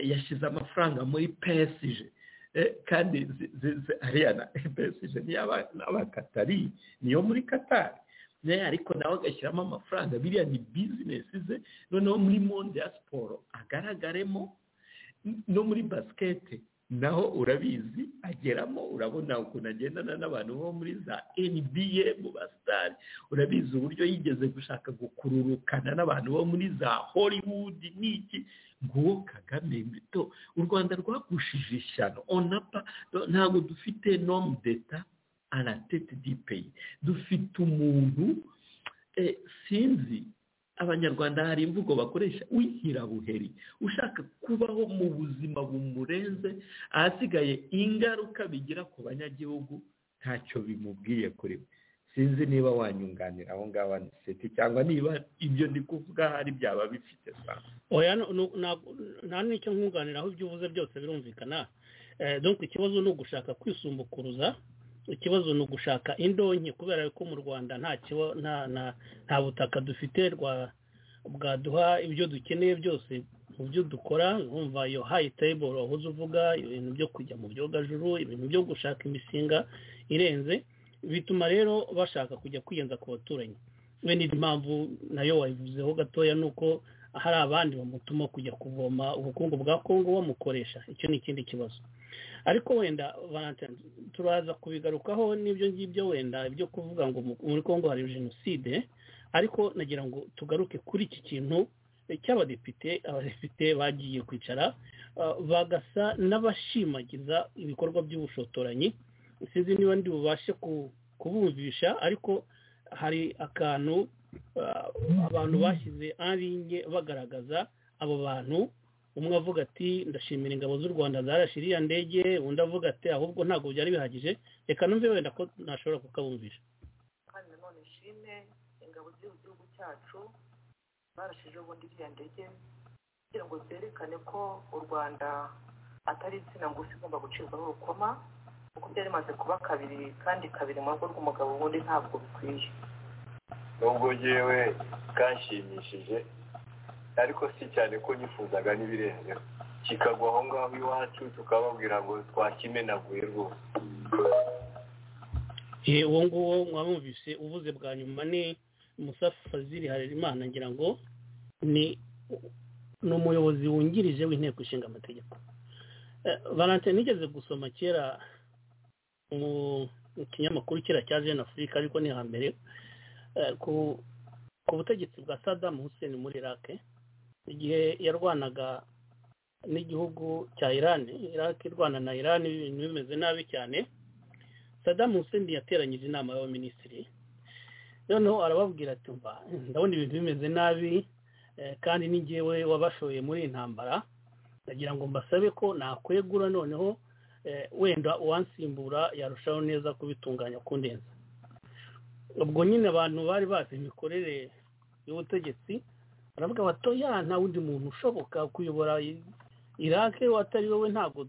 yashyize amafaranga muri pesije kandi hariya na pesije n'abakatari niyo muri katari ariko nawe agashyiramo amafaranga biriya ni bizinesi ze noneho muri monde ya siporo agaragaremo no muri basikete naho urabizi ageramo urabona ukuntu agendana n'abantu bo muri za NBA mu basitari urabizi uburyo yigeze gushaka gukururukana n'abantu bo muri za Hollywood n'iki nguwo kagame mito u rwanda rwagushije ishyano onapa ntabwo dufite nomu deta aratete dipeyi dufite umuntu sinzi abanyarwanda hari imvugo bakoresha w'ihirabuheri ushaka kubaho mu buzima bumurenze ahasigaye ingaruka bigira ku banyagihugu ntacyo bimubwiye kuri we sinzi niba wanyunganira aho ngaho aniseti cyangwa niba ibyo ndi kuvuga hari byaba bifite oya nta n'icyo nkunganira aho ibyo uvuze byose birumvikana dore ikibazo ni ugushaka kwisumbukuruza ikibazo ni ugushaka indonke kubera ko mu rwanda nta butaka dufite bwaduha ibyo dukeneye byose mu byo dukora wumva iyo hayi tayiboro wahoze uvuga ibintu byo kujya mu byogajuru ibintu byo gushaka imishinga irenze bituma rero bashaka kujya kwiyenza ku baturanyi bene impamvu nayo wayivuzeho gatoya ni uko hari abandi bamutuma kujya kuvoma ubukungu bwa kongo bamukoresha icyo ni ikindi kibazo ariko wenda turaza kubigarukaho n'ibyo ngibyo wenda ibyo kuvuga ngo muri kongo hari jenoside ariko nagira ngo tugaruke kuri iki kintu cy'abadepite abadepite bagiye kwicara bagasa n'abashimagiza ibikorwa by'ubushotoranyi sinzi niba ndi bubashe kubumvisha ariko hari akantu abantu bashyize arinye bagaragaza abo bantu umwe avuga ati ndashimira ingabo z'u rwanda zarashira iriya ndege undi avuga ati ahubwo ntabwo byari bihagije reka numve wenda ko ntashobora kukabumvisha kandi nanone ishimwe ingabo z'igihugu cyacu barashije ubundi iriya ndege kugira ngo zerekane ko u rwanda atari insina ngufi igomba gucibwaho urukoma kuko byari bimaze kuba kabiri kandi kabiri mu rugo rw'umugabo ubundi ntabwo bikwiye nubwo ngewe kanshimishije ariko si cyane ko nifuzaga n'ibirenzeho kikagwa aho ngaho iwacu tukababwira ngo twakimenaguye rwose uwo nguwo mwamwumvise uvuze bwa nyuma ni musafaziri harerimana ngira ngo ni umuyobozi wungirije w'inteko ishinga amategeko valante nigeze gusoma kera mu kinyamakuru kera cya jene afurika ariko ni hambere ku butegetsi bwa Saddam Hussein muri irake igihe yarwanaga n'igihugu cya irani iraki irwana na irani ibintu bimeze nabi cyane sadamu Hussein yateranyije inama y'abaminisitiri noneho arababwira ati mba ndabona ibintu bimeze nabi kandi n'ingewe wabashoye muri iyi ntambara ndagira ngo mbasabe ko nakwegura noneho wenda uwansimbura yarushaho neza kubitunganya kundenza ubwo nyine abantu bari bazi imikorere y'ubutegetsi baravuga bato ya nta wundi muntu ushoboka kuyobora irake atari wowe ntabwo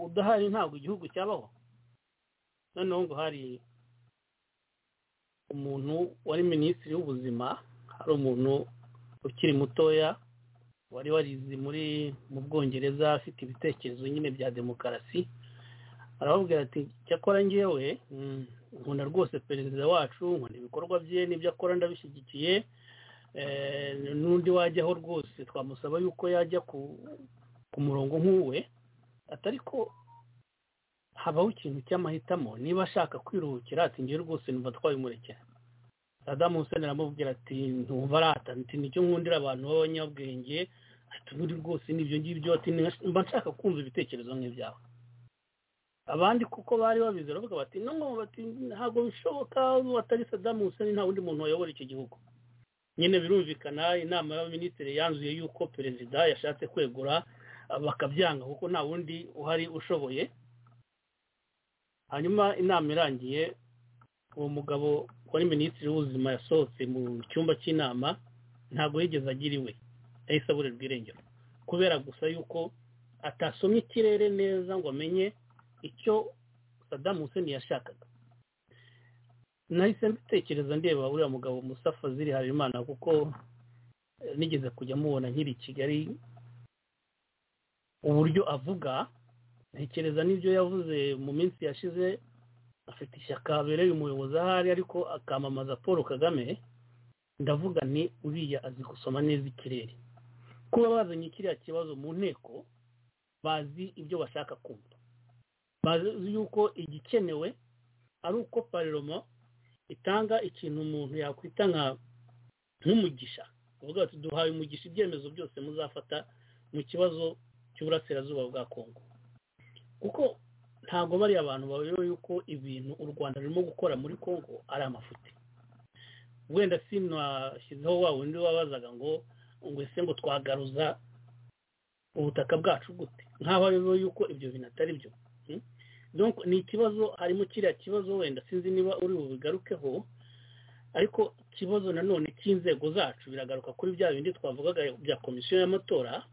udahari ntabwo igihugu cyabaho noneho ngo hari umuntu wari minisitiri w'ubuzima hari umuntu ukiri mutoya wari warizi muri mu bwongereza afite ibitekerezo nyine bya demokarasi arababwira ati cyakora ngewe nkunda rwose perezida wacu nkunda ibikorwa bye n'ibyo akora ndabishyigikiye n'undi wajyaho rwose twamusaba yuko yajya ku murongo nk'uwe atari ko habaho ikintu cy'amahitamo niba ashaka kwiruhukira ati ngewe rwose numva twabimurekera adamu Hussein aramubwira ati ntumva arata ati nicyo nkundira abantu b'abanyabwenge ati ubundi rwose n'ibyo ngibyo ati mba nshaka kumva ibitekerezo nk'ibyawe abandi kuko bari babizi baravuga bati bati ntabwo bishoboka atari sadamu Hussein nta wundi muntu wayobora iki gihugu nyine birumvikana inama y'abaminisitiri yanzuye yuko perezida yashatse kwegura bakabyanga kuko nta wundi uhari ushoboye hanyuma inama irangiye uwo mugabo wari minisitiri w'ubuzima yasohotse mu cyumba cy'inama ntabwo yigeze agira iwe yahise aburirwa irengero kubera gusa yuko atasomye ikirere neza ngo amenye icyo sadamu Hussein yashakaga nahise mbitekereza ndeba uriya mugabo musafa ziri habimana kuko nigeze kujya mubona nkiri i kigali uburyo avuga ntekereza n'ibyo yavuze mu minsi yashize afite ishyaka abereye umuyobozi ahari ariko akamamaza paul kagame ndavuga ni uriya azi gusoma neza ikirere kuba bazanye kiriya kibazo mu nteko bazi ibyo bashaka kumva bazi yuko igikenewe ari uko paroma itanga ikintu umuntu yakwita nk'umugisha uvuga ati duhaye umugisha ibyemezo byose muzafata mu kibazo cy'uburasirazuba bwa kongo kuko ntabwo bari abantu bayoboye yuko ibintu u rwanda rurimo gukora muri kongo ari amafuti wenda sinashyizeho wa wundi wabazaga ngo ngo ese ngo twagaruza ubutaka bwacu gute nk'aho bayoboye yuko ibyo bintu atari byo ni ikibazo harimo kiriya kibazo wenda sinzi niba uri bubigarukeho ariko ikibazo nanone cy'inzego zacu biragaruka kuri bya bindi twavugaga bya komisiyo y'amatora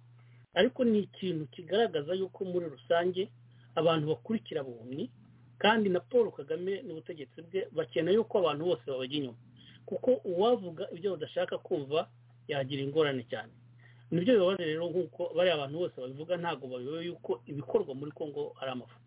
ariko ni ikintu kigaragaza yuko muri rusange abantu bakurikira bunyi kandi na paul kagame n'ubutegetsi bwe bakeneye yuko abantu bose babajya inyuma kuko uwavuga ibyo badashaka kumva yagira ingorane cyane nibyo bibabaje rero nk'uko bariya abantu bose babivuga ntabwo bayobewe yuko ibikorwa muri congo ari amafuti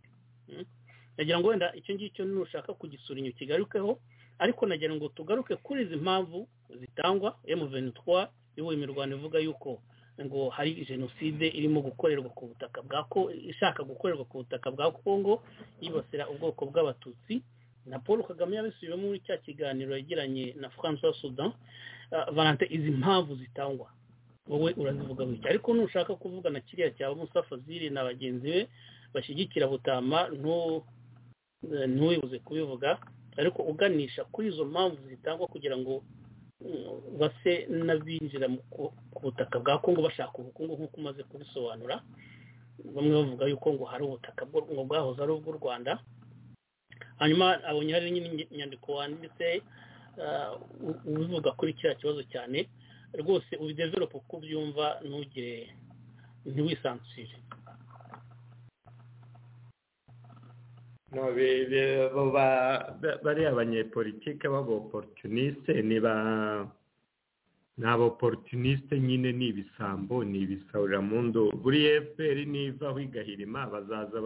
nagira ngo wenda icyo ngicyo nushaka kugisura inyuma kigarukeho ariko nagira ngo tugaruke kuri izi mpamvu zitangwa emuveni twa iwe imirwano ivuga yuko ngo hari jenoside irimo gukorerwa ku butaka bwa ishaka gukorerwa ku butaka bwa kongo yibasira ubwoko bw'abatutsi na paul kagame yabisubiyemo muri cya kiganiro yagiranye na francois sudan valante izi mpamvu zitangwa wowe urazivuga wicya ariko nushaka kuvuga na kiriya cya musafaziri na bagenzi be bashyigikira butama ntuwibuze kubivuga ariko uganisha kuri izo mpamvu zitangwa kugira ngo base n'abinjira ku butaka bwa kongo bashaka ubukungu nk'uko umaze kubisobanura bamwe bavuga yuko ngo hari ubutaka ngo bwahoze ari ubw'u rwanda hanyuma abonye hari inyandiko wanditse ubivuga kuri kiriya kibazo cyane rwose ubideverope uko ubyumva ntugire ntiwisansire bariya abanyepolitike b'aboporutinisite ni ba ni aboporutinisite nyine ni ibisambo ni ibisahuramundu buri efuperi nivaho igahirima bazaza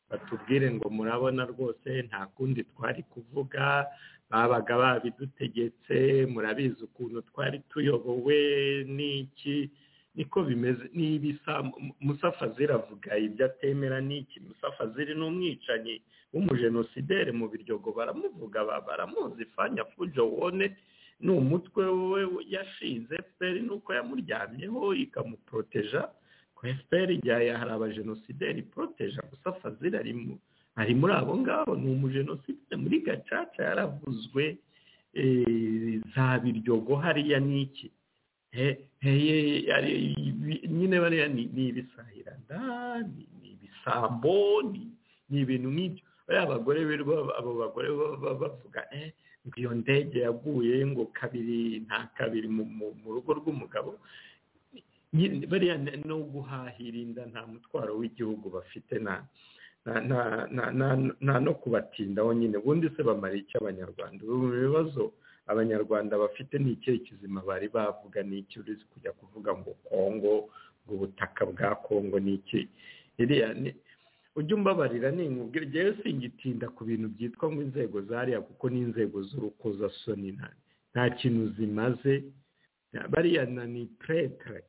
batubwire ngo murabona rwose nta kundi twari kuvuga babaga babidutegetse murabizi ukuntu twari tuyobowe n'iki niko bimeze n'ibisa musafaziri avuga ibyo atemera n'iki musafaziri ni umwicanyi w'umujenosideri mu biryogo baramuvuga baramuzi fanya fujo wone ni umutwe we yashinze fpr nuko yamuryamyeho ikamuproteja efuperi ijyaye hari abajenosideri poroteje gusa fazil arimo ari muri abo ngabo ni umujenosideri muri gacaca yaravuzwe za biryogo hariya ni iki nyine bariya ni ibisahiranda ni ibisambo ni ibintu nk'ibyo bariya abagore birirwa abo bagore baba bavuga iyo ndege yaguye ngo kabiri nta kabiri mu rugo rw'umugabo bariya no guhahira inda nta mutwaro w'igihugu bafite nta no kubatindaho nyine ubundi se bamara icyo abanyarwanda ubu bibazo abanyarwanda bafite ni ikihe kizima bari bavuga ni iki uri kujya kuvuga ngo kongo ngo ubutaka bwa kongo ni iki iriya ujya umbabarira ninkubwira ngewe singitinda ku bintu byitwa ngo inzego zariya kuko ni inzego z'urukozasoni nta kintu zimaze bariya na ni puretere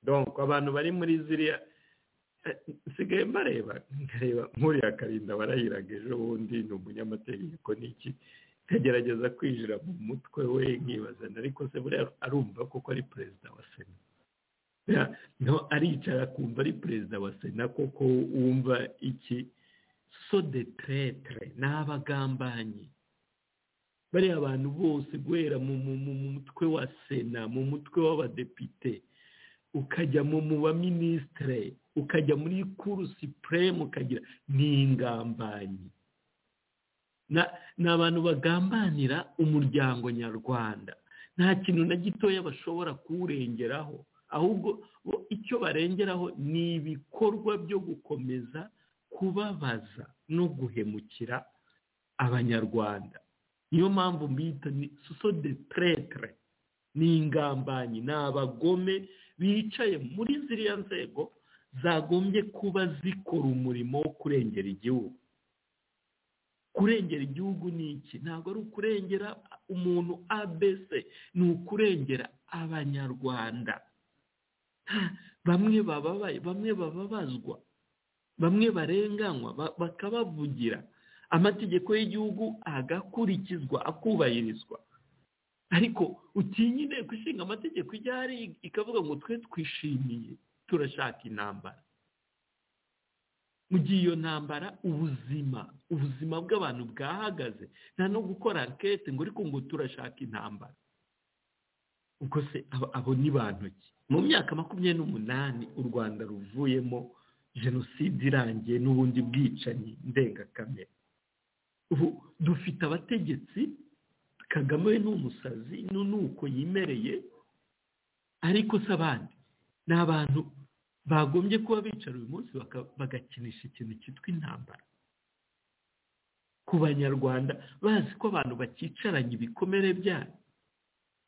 donko abantu bari muri ziriya nsigaye mbareba nkareba nkuriya karinda warayiraga ejo bundi ni umunyamategeko n'iki nkagerageza kwinjira mu mutwe we nkibazana ariko se buriya arumva kuko ari perezida wa sena aricara akumva ari perezida wa sena koko wumva iki so de tretre ni abagambanyi bariya abantu bose guhera mu mutwe wa sena mu mutwe w'abadepite ukajya mu baminisitire ukajya muri kurusi puremu ukagira ni ingambanyi ni abantu bagambanira umuryango nyarwanda nta kintu na gitoya bashobora kuwurengeraho ahubwo icyo barengeraho ni ibikorwa byo gukomeza kubabaza no guhemukira abanyarwanda niyo mpamvu mbita ni so de tretre ni ingambanyi ni abagome bicaye muri ziriya nzego zagombye kuba zikora umurimo wo kurengera igihugu kurengera igihugu ni iki ntabwo ari ukurengera umuntu abc ni ukurengera abanyarwanda bamwe bababaye bamwe bababazwa bamwe barenganywa bakabavugira amategeko y'igihugu agakurikizwa akubahirizwa ariko utinya inteko ishinga amategeko ijya hari ikavuga ngo twe twishimiye turashaka intambara mu gihe iyo ntambara ubuzima ubuzima bw'abantu bwahagaze nta no gukora ankete ngo ariko ngo turashaka intambara ubwo se abo ni bantu ki mu myaka makumyabiri n'umunani u rwanda ruvuyemo jenoside irangiye n'ubundi bwicanyi ndengakamere ubu dufite abategetsi kagame we ni umusazi n'uko yimereye ariko se abandi ni abantu bagombye kuba bicara uyu munsi bagakinisha ikintu cyitwa intambara ku banyarwanda bazi ko abantu bakicaranye ibikomere byayo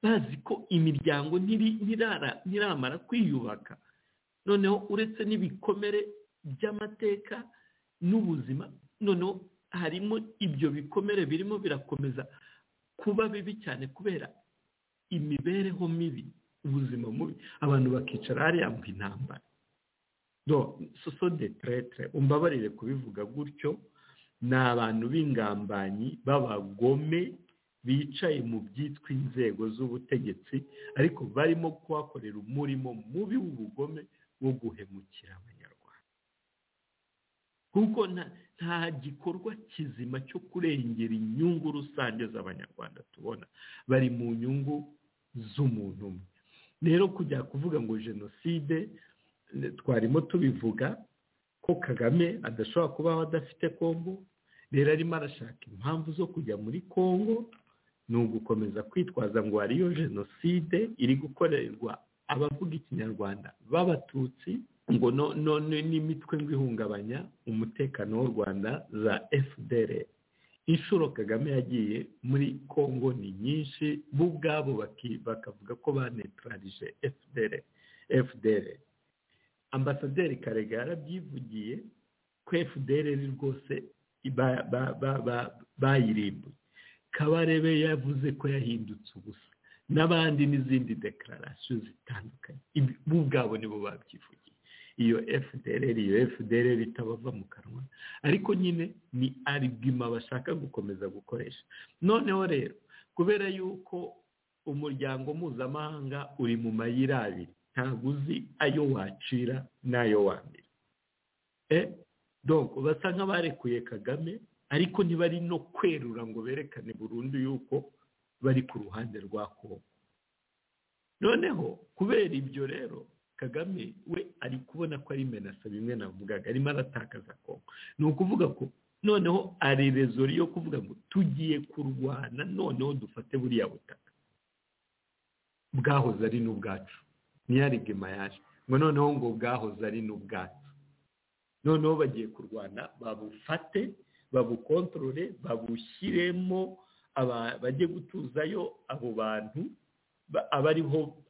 bazi ko imiryango ntiramara kwiyubaka noneho uretse n'ibikomere by'amateka n'ubuzima noneho harimo ibyo bikomere birimo birakomeza kuba bibi cyane kubera imibereho mibi ubuzima mubi abantu bakicara hariya mu intambara soso de tretre umbabarire kubivuga gutyo ni abantu b'ingambanyi b'abagome bicaye mu byitwa inzego z'ubutegetsi ariko barimo kuhakorera umurimo mubi w'ubugome wo guhemukira abanyarwanda kuko nta gikorwa kizima cyo kurengera inyungu rusange z'abanyarwanda tubona bari mu nyungu z'umuntu umwe rero kujya kuvuga ngo jenoside twarimo tubivuga ko kagame adashobora kubaho adafite kongo rero arimo arashaka impamvu zo kujya muri kongo ni ugukomeza kwitwaza ngo hariyo jenoside iri gukorerwa abavuga ikinyarwanda b'abatutsi ngo none n'imitwe ngo ihungabanya umutekano w'u rwanda za fdr inshuro kagame yagiye muri kongo ni nyinshi bo ubwabo bakavuga ko banetararije fdr ambasaderi karega yarabyivugiye ko fdr rwose bayirimbuye kabarebe yavuze ko yahindutse ubusa n'abandi n'izindi dekararasiyo zitandukanye bo ubwabo nibo babyivugiye iyo fdr iyo fdr itabava mu kanwa ariko nyine ni aribwima bashaka gukomeza gukoresha noneho rero kubera yuko umuryango mpuzamahanga uri mu mayira abiri ntabwo uzi ayo wacira n'ayo wambere donko basa nk'abarekuye kagame ariko ntibari no kwerura ngo berekane burundu yuko bari ku ruhande rwa kongo noneho kubera ibyo rero kagame we ari kubona ko ari menasa bimwe navugaga arimo aratakaza kongo ni ukuvuga ko noneho ari rezori yo kuvuga ngo tugiye kurwana noneho dufate buriya butaka bwahoze ari n'ubwacu ntiyaregema yaje ngo noneho ngo bwahoze ari n'ubwacu noneho bagiye kurwana babufate babukontorore babushyiremo bajye gutuzayo abo bantu aba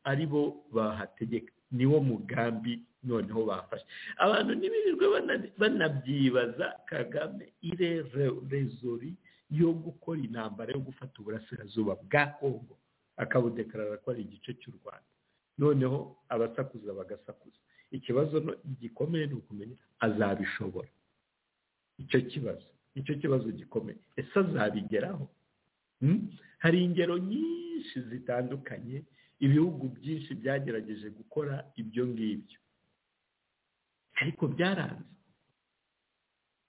aribo bahategeka niwo mugambi noneho bafashe abantu ntibirirwe banabyibaza kagame ire rezori yo gukora intambara yo gufata uburasirazuba bwa kongo akabudekarara ko ari igice cy'u rwanda noneho abasakuza bagasakuza ikibazo gikomeye ni ukumenya azabishobora icyo kibazo icyo kibazo gikomeye ese azabigeraho hari ingero nyinshi zitandukanye ibihugu byinshi byagerageje gukora ibyo ngibyo ariko byaranze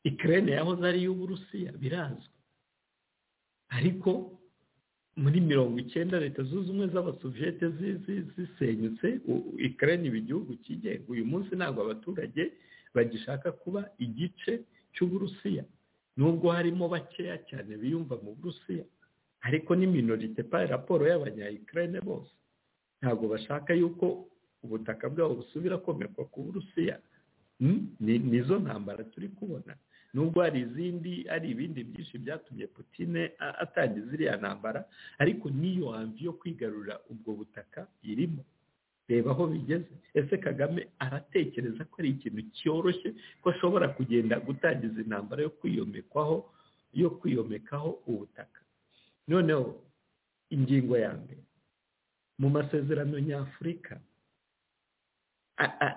ikirere yahoze ari iy'uburusiya birazwi ariko muri mirongo icyenda leta zunze ubumwe z'abasoviyete zisenyutse ikirere iba igihugu cyigenga uyu munsi ntabwo abaturage bagishaka kuba igice cy'uburusiya nubwo harimo bakeya cyane biyumva mu burusiya ariko ni minorite pa raporo y'abanyayikirere bose ntabwo bashaka yuko ubutaka bwabo busubira komerwa ku burusiya nizo ntambara turi kubona nubwo hari izindi hari ibindi byinshi byatumye putine atangiza ziriya ntambara ariko n'iyo hamvi yo kwigarurira ubwo butaka irimo reba aho bigeze ese kagame aratekereza ko ari ikintu cyoroshye ko ashobora kugenda gutangiza intambara yo kwiyomekwaho yo kwiyomekaho ubutaka noneho ingingo ya mbere mu masezerano nyafurika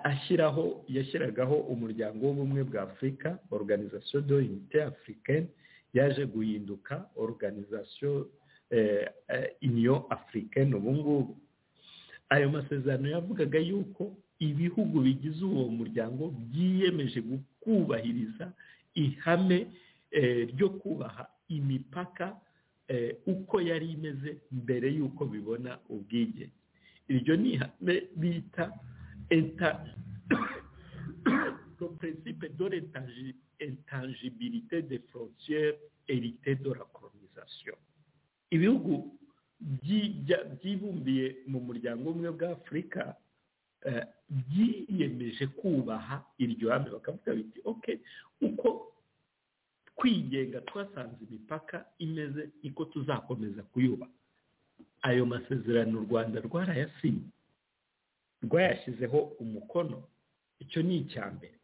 ashyiraho yashyiragaho umuryango w'ubumwe bwa afurika organizasiyo do inite afurikani yaje guhinduka organizasiyo iniyo afurikani ubu ngubu ayo masezerano yavugaga yuko ibihugu bigize uwo muryango byiyemeje kubahiriza ihame ryo kubaha imipaka uko yari imeze mbere y'uko bibona ubwigenge iryo ni ihame bita le principe de l'intangibilité des frontières hérité de la colonisation ibihugu byibumbiye mu muryango umwe bwa afurika byiyemeje kubaha iryo hame bakavuga biti oke uko kwigenga twasanze imipaka imeze iko tuzakomeza kuyubaha ayo masezerano u rwanda rwarayasinye rwayashyizeho umukono icyo ni icya mbere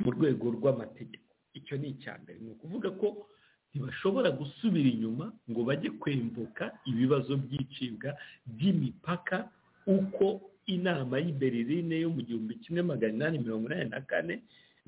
mu rwego rw'amategeko icyo ni icya mbere ni ukuvuga ko ntibashobora gusubira inyuma ngo bajye kwembuka ibibazo by'icibwa by'imipaka uko inama y'i Berlin yo mu gihumbi kimwe magana inani mirongo inani na kane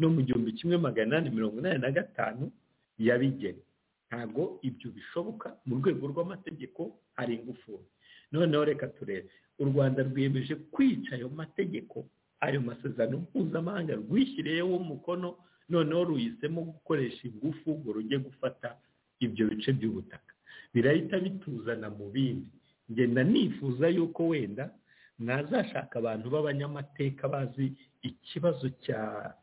no mu gihumbi kimwe magana inani mirongo inani na gatanu yabigena ntabwo ibyo bishoboka mu rwego rw'amategeko hari ingufuri noneho reka turebe u rwanda rwiyemeje kwica ayo mategeko ayo masezerano mpuzamahanga rwishyiriyeho umukono noneho ruhisemo gukoresha ingufu ngo rujye gufata ibyo bice by'ubutaka birahita bituzana mu bindi ngenda nifuza yuko wenda mwazashaka abantu b'abanyamateka bazi ikibazo cya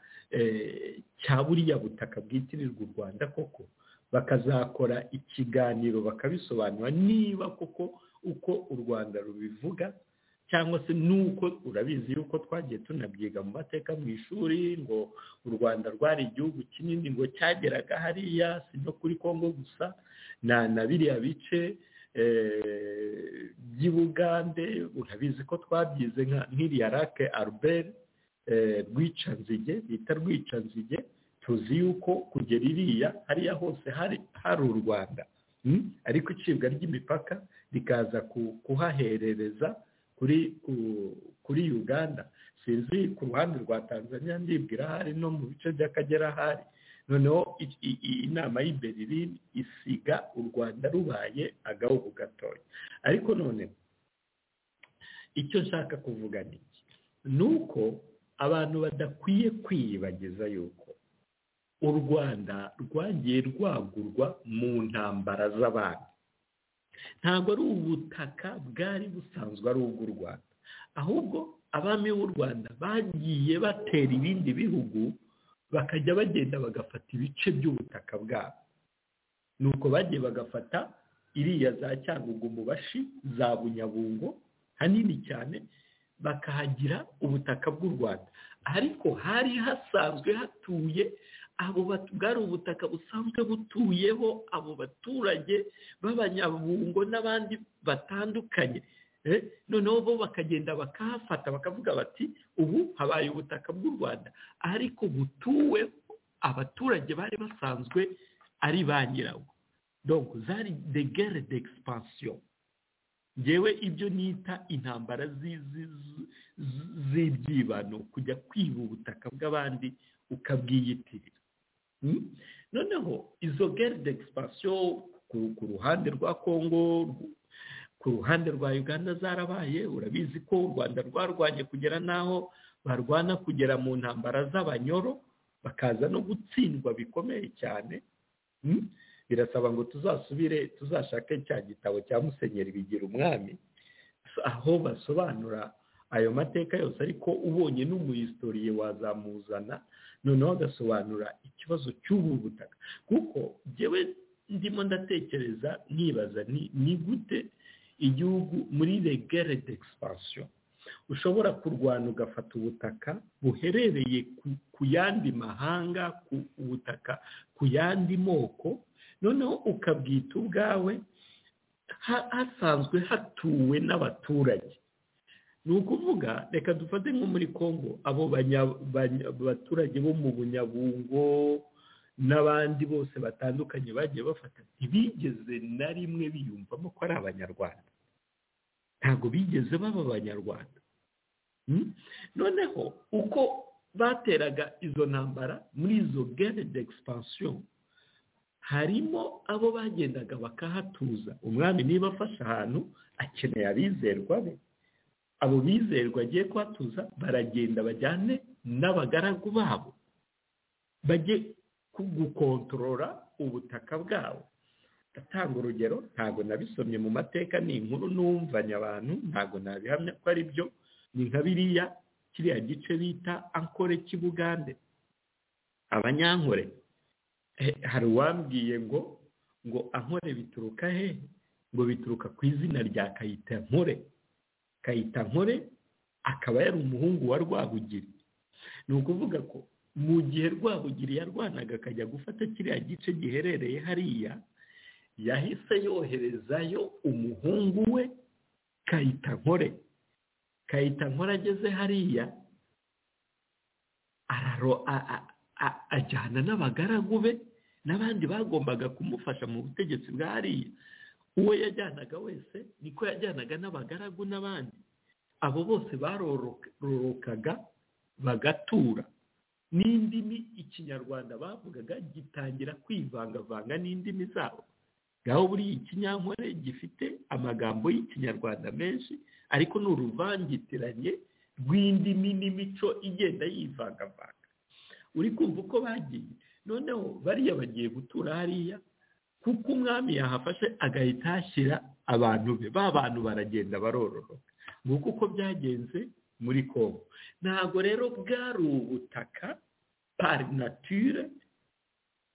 cya buriya butaka bwitirirwa u rwanda koko bakazakora ikiganiro bakabisobanura niba koko uko u rwanda rubivuga cyangwa se nuko urabizi yuko twagiye tunabyiga mu mateka mu ishuri ngo u rwanda rwari igihugu kinini ngo cyageraga hariya si no kuri congo gusa na biriya bice by'i bugande urabizi ko twabyize nk'iriya rake aruberi rwicanzige bita rwicanzige tuzi yuko kugera iriya hariya hose hari u rwanda ariko icibwa ry'imipaka rikaza kuhaherereza kuri uganda sinzi ku ruhande rwa tanzania ndibwira ahari no mu bice by'akagera ahari noneho inama y'i Berlin isiga u rwanda rubaye agahugu gatoya ariko none icyo nshaka kuvuga ni iki ni uko abantu badakwiye kwiyibagiza yuko u rwanda rwagiye rwagurwa mu ntambara z'abandi ntabwo ari ubutaka bwari busanzwe ari ubw'u rwanda ahubwo abami b'u rwanda bagiye batera ibindi bihugu bakajya bagenda bagafata ibice by'ubutaka bwabo nuko bagiye bagafata iriya za cyangugu mu bashi za bunyabungo hanini cyane bakahagira ubutaka bw'u rwanda ariko hari hasanzwe hatuye abo bwari ubutaka busanzwe butuyeho abo baturage b'abanyabungo n'abandi batandukanye noneho bo bakagenda bakahafata bakavuga bati ubu habaye ubutaka bw'u rwanda ariko butuwe abaturage bari basanzwe ari ba nyirawo donc zari de guerre d'expansion ngewe ibyo nita intambara z'ibyibano kujya kwiba ubutaka bw'abandi ukabwiyitirira noneho izo guerre d'expansion ku ruhande rwa congo ku ruhande rwa uganda zarabaye urabizi ko u rwanda rwarwanye kugera n'aho barwana kugera mu ntambara z'abanyoro bakaza no gutsindwa bikomeye cyane birasaba ngo tuzasubire tuzashake cya gitabo cya musenyeri bigira umwami aho basobanura ayo mateka yose ariko ubonye n'umuhistoriye wazamuzana noneho agasobanura ikibazo cy'ubu butaka kuko ngewe ndimo ndatekereza nkibaza ni gute igihugu muri regere d'expansion ushobora kurwana ugafata ubutaka buherereye ku yandi mahanga ku ubutaka ku yandi moko noneho ukabwita ubwawe hasanzwe hatuwe n'abaturage ni ukuvuga reka dufate nko muri congo abo baturage bo mu bunyabungo n'abandi bose batandukanye bagiye bafata ntibigeze na rimwe biyumvamo ko ari abanyarwanda ntabwo bigeze baba abanyarwanda noneho uko bateraga izo ntambara muri izo gare d'expansion harimo abo bagendaga bakahatuza umwami niba afashe ahantu akeneye abizerwa be abo bizerwa agiye kuhatuza baragenda bajyane n'abagaragu babo bajye gukontorora ubutaka bwabo atanga urugero ntabwo nabisomye mu mateka ni inkuru n'umvanya abantu ntabwo nabihamya ko ari byo ni nka biriya kiriya gice bita ankore cy'ibugande abanyankore hari uwambwiye ngo ngo ankore bituruka he ngo bituruka ku izina rya kayitankore kayitankore akaba yari umuhungu wa rwabugiri ni ukuvuga ko mu gihe rwabugiri yarwanaga akajya gufata kiriya gice giherereye hariya yahise yoherezayo umuhungu we kayitankore kayitankore ageze hariya ajyana n'abagaragu be n'abandi bagombaga kumufasha mu butegetsi bwa hariya uwo yajyanaga wese niko yajyanaga n'abagaragu n'abandi abo bose barorokaga bagatura n'indimi ikinyarwanda bavugaga gitangira kwivangavanga n'indimi zabo ngaho buriya ikinyankore gifite amagambo y'ikinyarwanda menshi ariko ni uruvangitiranye rw'indimi n'imico igenda yivangavanga uri kumva uko bagiye noneho bariya bagiye gutura hariya kuko umwami yahafashe agahita ahashyira abantu be ba bantu baragenda barororoka nguko uko byagenze muri kongo ntabwo rero bwari ubutaka parinature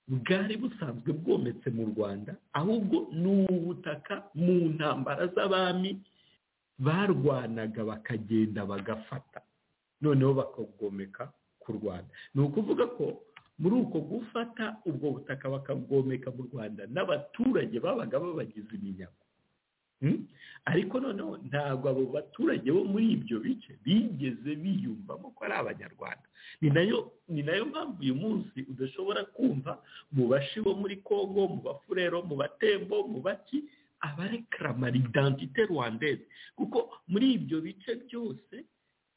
bwari busanzwe bwometse mu rwanda ahubwo ni ubutaka mu ntambara z'abami barwanaga bakagenda bagafata noneho bakagomeka ku rwanda ni ukuvuga ko muri uko gufata ubwo butaka bakagomeka mu rwanda n'abaturage babaga babagize iminyago ariko noneho ntabwo abo baturage bo muri ibyo bice bigeze biyumvamo ko ari abanyarwanda ni nayo ni nayo mpamvu uyu munsi udashobora kumva mu bashi bo muri congo mu bafurero mu batembo mu baki abarekarama idantite rwandeze kuko muri ibyo bice byose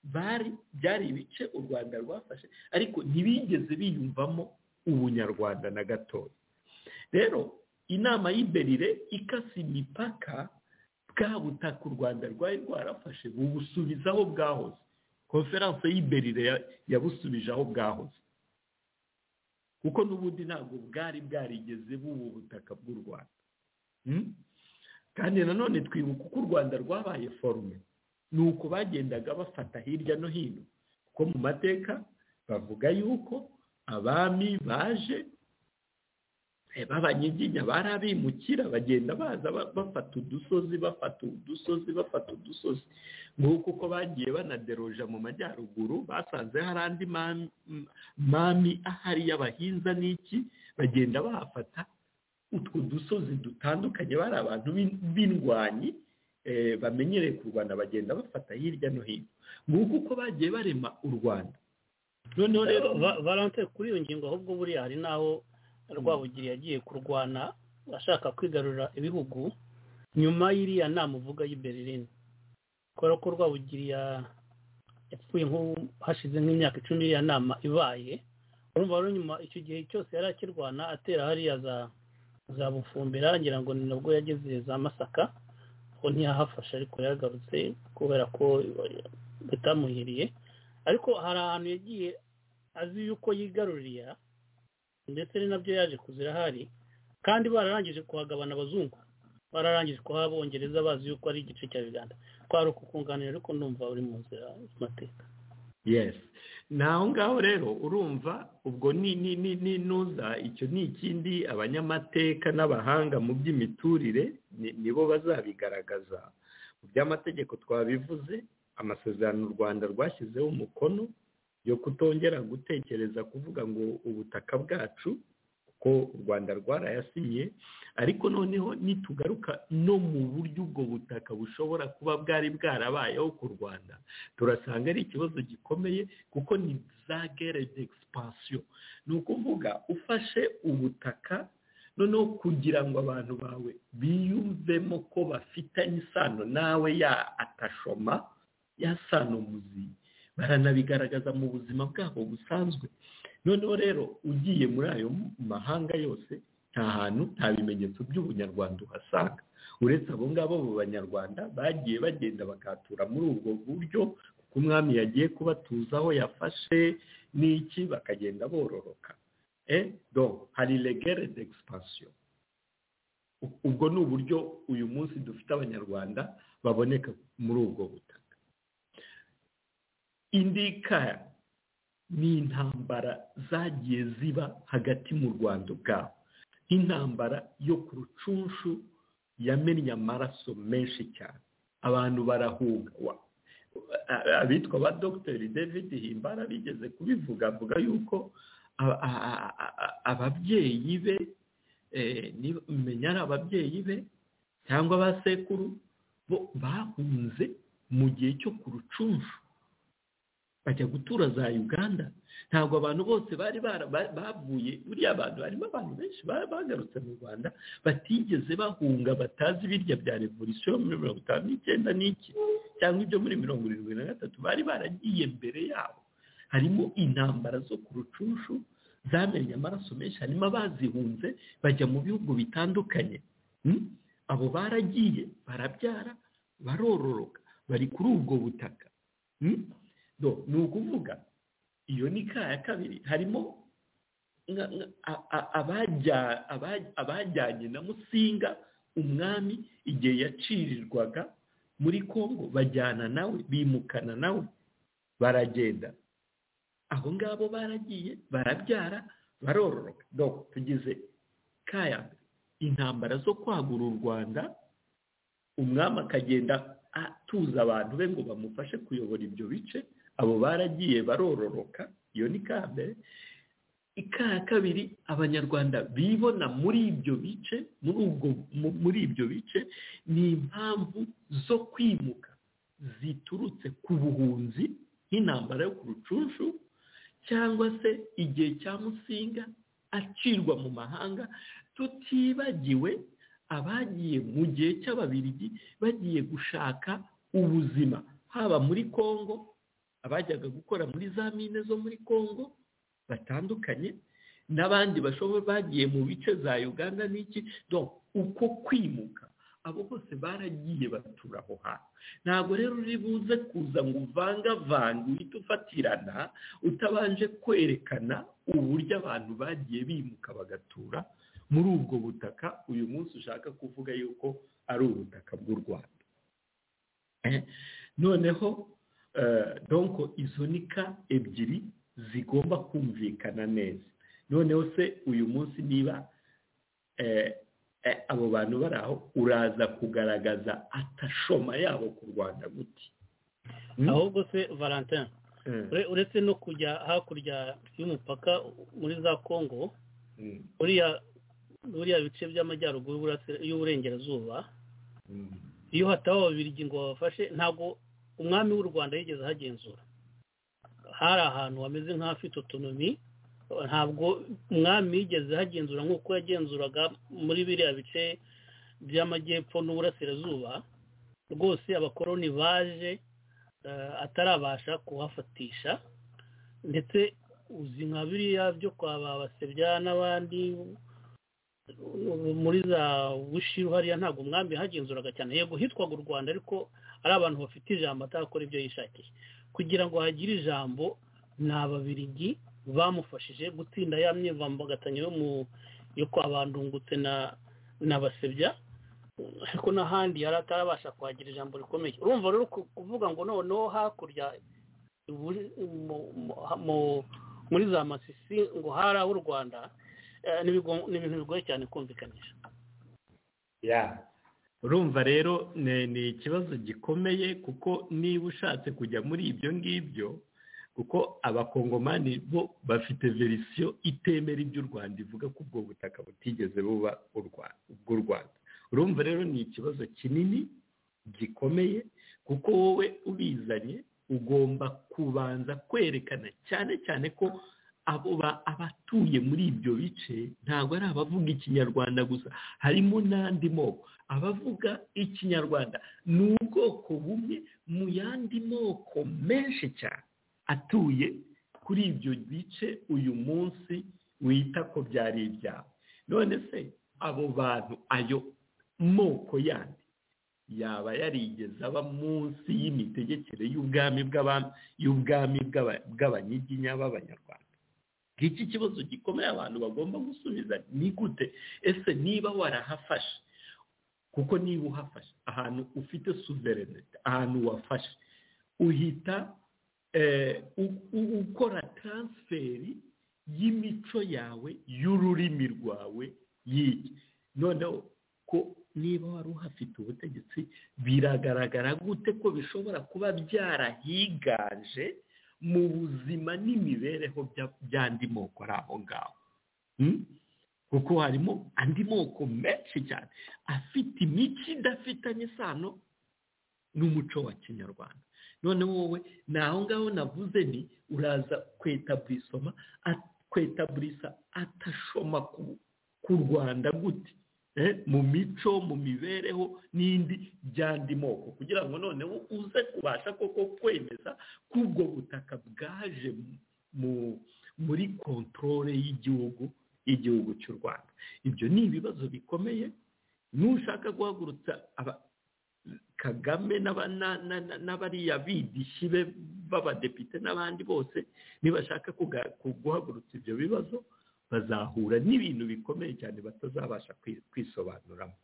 bari byari ibice u rwanda rwafashe ariko ntibigeze biyumvamo ubunyarwanda na gatoya rero inama y'iberire ikase imipaka bwa butaka u rwanda rwari rwarafashe bubusubiza aho bwahoze konferanse y'iberire yabusubije aho bwahoze kuko n'ubundi ntabwo bwari bwarigeze b'ubu butaka bw'u rwanda kandi nanone twibuka uko u rwanda rwabaye forume ni uko bagendaga bafata hirya no hino kuko mu mateka bavuga yuko abami baje b'abanyiginya bari abimukira bagenda baza bafata udusozi bafata udusozi bafata udusozi nk'uko uko bagiye banaderoja mu majyaruguru basanze hari andi mami ahari y'abahinza n'iki bagenda bahafata utwo dusozi dutandukanye bari abantu b'indwanyi bamenyereye ku rwanda bagenda bafata hirya no hino nguko uko bagiye barema u rwanda noneho rero valante kuri iyo ngingo ahubwo buriya hari n'aho rwabugiri yagiye kurwana ashaka kwigarurira ibihugu nyuma y'iriya nama uvuga y'ibererine kubera ko rwabugiri yapfuye hashize nk'imyaka icumi iriya nama ibaye urumva rero nyuma icyo gihe cyose yari akirwana atera hariya za bufumbira ngira ngo ni nabwo yageze za masaka ko ntiyahafashe ariko yagarutse kubera ko bitamuhiriye ariko hari ahantu yagiye azi yuko yigarurira ndetse ni nabyo yaje kuzira hari kandi bararangije kuhagabana abazungu bararangije kuhaba abongereza bazi yuko ari igice cya uganda twari ukukunganira ariko ndumva uri mu nzira y'amateka yesi ni aho ngaho rero urumva ubwo ni n'intuza icyo ni ikindi abanyamateka n'abahanga mu by'imiturire nibo bazabigaragaza mu by'amategeko twabivuze amasezerano u rwanda rwashyizeho umukono yo kutongera gutekereza kuvuga ngo ubutaka bwacu kuko u rwanda rwarayasinye ariko noneho nitugaruka no mu buryo ubwo butaka bushobora kuba bwari bwarabayeho ku rwanda turasanga ari ikibazo gikomeye kuko ni za gere d'expansion ni ukuvuga ufashe ubutaka noneho kugira ngo abantu bawe biyumvemo ko bafitanye isano nawe ya atashoma ya sano muziyi baranabigaragaza mu buzima bwabo busanzwe noneho rero ugiye muri ayo mahanga yose nta hantu nta bimenyetso by'ubunyarwanda uhasanga uretse abo ngabo mu banyarwanda bagiye bagenda bakatura muri ubwo buryo kuko umwami yagiye kubatuzaho yafashe n'iki bakagenda bororoka do hari regere d'expansion ubwo ni uburyo uyu munsi dufite abanyarwanda baboneka muri ubwo butaka indika ni intambara zagiye ziba hagati mu rwanda ubwabo nk'intambara yo ku rucunshu yamennye amaraso menshi cyane abantu barahunga abitwa ba dogiteri david himbara bigeze kubivuga avuga yuko ababyeyi be menya ari ababyeyi be cyangwa ba sekuru bo bahunze mu gihe cyo ku rucunshu bajya gutura za uganda ntabwo abantu bose bari bavuye buriya abantu harimo abantu benshi bagarutse mu rwanda batigeze bahunga batazi ibirya bya revolisiyo muri mirongo itanu n'icyenda n'iki cyangwa ibyo muri mirongo irindwi na gatatu bari baragiye mbere yabo harimo intambara zo ku rucunshu zamenye amaraso menshi harimo abazihunze bajya mu bihugu bitandukanye abo baragiye barabyara barororoka bari kuri ubwo butaka ni ukuvuga iyo ni ka ya kabiri harimo abajyanye na musinga umwami igihe yacirirwaga muri congo bajyana nawe bimukana nawe baragenda abo ngabo baragiye barabyara barororoka tugize kaya intambara zo kwagura u rwanda umwami akagenda atuza abantu be ngo bamufashe kuyobora ibyo bice abo baragiye barororoka iyo ni ka mbere ika kabiri abanyarwanda bibona muri ibyo bice muri ibyo bice ni impamvu zo kwimuka ziturutse ku buhunzi nk'intambara yo ku rucunshu cyangwa se igihe cya musinga acirwa mu mahanga tutibagiwe abagiye mu gihe cy'ababirigi bagiye gushaka ubuzima haba muri congo abajyaga gukora muri za mine zo muri congo batandukanye n'abandi bashobora bagiye mu bice za uganda n'iki uko kwimuka abo bose baragiye batura aho hantu ntabwo rero uri buze kuza ngo uvangavange uhite ufatirana utabanje kwerekana uburyo abantu bagiye bimuka bagatura muri ubwo butaka uyu munsi ushaka kuvuga yuko ari ubutaka bw'u rwanda noneho donko izo nika ebyiri zigomba kumvikana neza noneho se uyu munsi niba abo bantu bari aho uraza kugaragaza atashoma yabo ku rwanda guti ahubwo se valentin uretse no kujya hakurya y'umupaka muri za kongo buriya bice by'amajyaruguru y'uburengerazuba iyo hataba ababirigi ngo babafashe ntabwo umwami w'u rwanda yigeze ahagenzura hari ahantu hameze nk'ahafite otonomi ntabwo umwami yigeze ahagenzura nk'uko yagenzuraga muri biriya bice by'amajyepfo n'uburasirazuba rwose abakoroni baje atarabasha kuhafatisha ndetse uzi nka biriya byo kwa babasebya n'abandi muri za wishiru hariya ntabwo umwami yahagenzuraga cyane yego hitwaga u rwanda ariko ari abantu bafite ijambo atakora ibyo yishakiye kugira ngo hagire ijambo ni ababirigi bamufashije gutsinda ya myivambagatanyo yo mu yo kwa bandungutse na na basebya ariko n'ahandi yari atarabasha kuhagira ijambo rikomeye urumva rero kuvuga ngo noneho hakurya muri za masisi ngo hari u rwanda ni ibintu bigoye cyane kumvikanisha urumva rero ni ikibazo gikomeye kuko niba ushatse kujya muri ibyo ngibyo kuko abakongomani bo bafite verisiyo itemera ibyo u rwanda ivuga ko ubwo butaka butigeze buba ubw'u rwanda urumva rero ni ikibazo kinini gikomeye kuko wowe ubizanye ugomba kubanza kwerekana cyane cyane ko abo abatuye muri ibyo bice ntabwo ari abavuga ikinyarwanda gusa harimo n'andi moko abavuga ikinyarwanda ni ubwoko bumwe mu yandi moko menshi cyane atuye kuri ibyo bice uyu munsi wita ko byari ibyabo none se abo bantu ayo moko yandi yaba yarigeze aba munsi y'imitegekere y'ubwami y'ubwami bw'abanyiginya b'abanyarwanda iki kibazo gikomeye abantu bagomba gusubiza ni gute ese niba warahafashe kuko niba uhafashe ahantu ufite suverenite ahantu wafashe uhita ukora taransiferi y'imico yawe y'ururimi rwawe yiki noneho ko niba wari uhafite ubutegetsi biragaragara gute ko bishobora kuba byarahiganje mu buzima n'imibereho by'andi moko ari aho ngaho kuko harimo andi moko menshi cyane afite imico idafitanye isano n'umuco wa kinyarwanda noneho wowe ni aho ngaho navuze ni uraza kwetaburisoma kwetaburisa atashoma ku rwanda gute mu mico mu mibereho n'indi by'andi moko kugira ngo noneho uze kubasha koko kwemeza ko ubwo butaka bwaje muri kontorore y'igihugu y'igihugu cy'u rwanda ibyo ni ibibazo bikomeye nushaka guhagurutsa kagame n'abariya bidishi be b'abadepite n'abandi bose nibashaka guhagurutsa ibyo bibazo bazahura n'ibintu bikomeye cyane batazabasha kwisobanuramo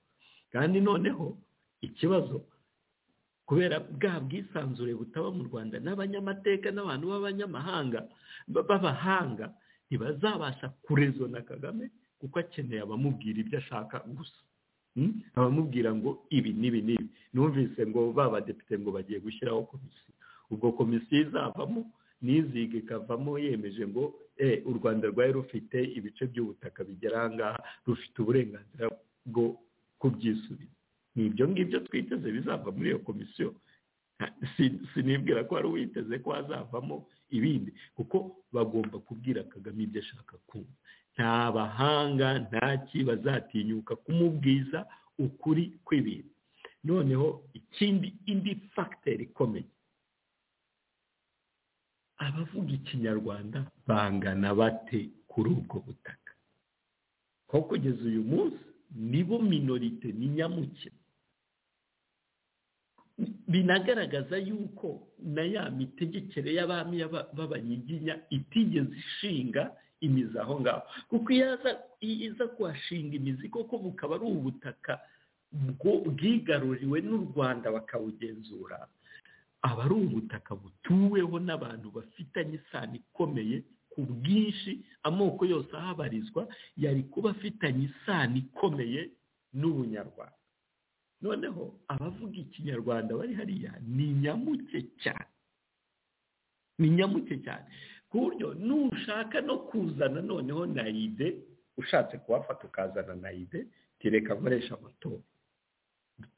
kandi noneho ikibazo kubera bwa bwisanzure butaba mu rwanda n'abanyamateka n'abantu b'abanyamahanga b'abahanga ntibazabasha kurezona kagame kuko akeneye abamubwira ibyo ashaka gusa abamubwira ngo ibi n'ibi n'ibi numvise ngo badepite ngo bagiye gushyiraho komisiyo ubwo komisiyo izavamo n'iziga ikavamo yemeje ngo u rwanda rwari rufite ibice by'ubutaka bigera aha ngaha rufite uburenganzira bwo kubyisubiza ni ibyo ngibyo twiteze bizava muri iyo komisiyo sinibwira ko wari witeze ko hazavamo ibindi kuko bagomba kubwira kagame ibyo ashaka kumva nta bahanga nta bazatinyuka kumubwiza ukuri kw'ibintu noneho ikindi indi fagiteri ikomeye abavuga ikinyarwanda bangana bate kuri ubwo butaka ko kugeza uyu munsi nibo minorite ni nyamukino binagaragaza yuko na ya mitegekere y'abami b'abanyiginya itigeze ishinga imizi aho ngaho kuko iyo iza kuhashinga imizi koko bukaba ari ubutaka bwigaruriwe n'u rwanda bakawugenzura aba ari ubutaka butuweho n'abantu bafitanye isano ikomeye ku bwinshi amoko yose ahabarizwa yari kuba afitanye isano ikomeye n'ubunyarwanda noneho abavuga ikinyarwanda bari hariya ni nyamuke cyane ni nyamuke cyane ku buryo nushaka no kuzana noneho nayide ushatse kuhafata ukazana nayide tereka nkoresha amatora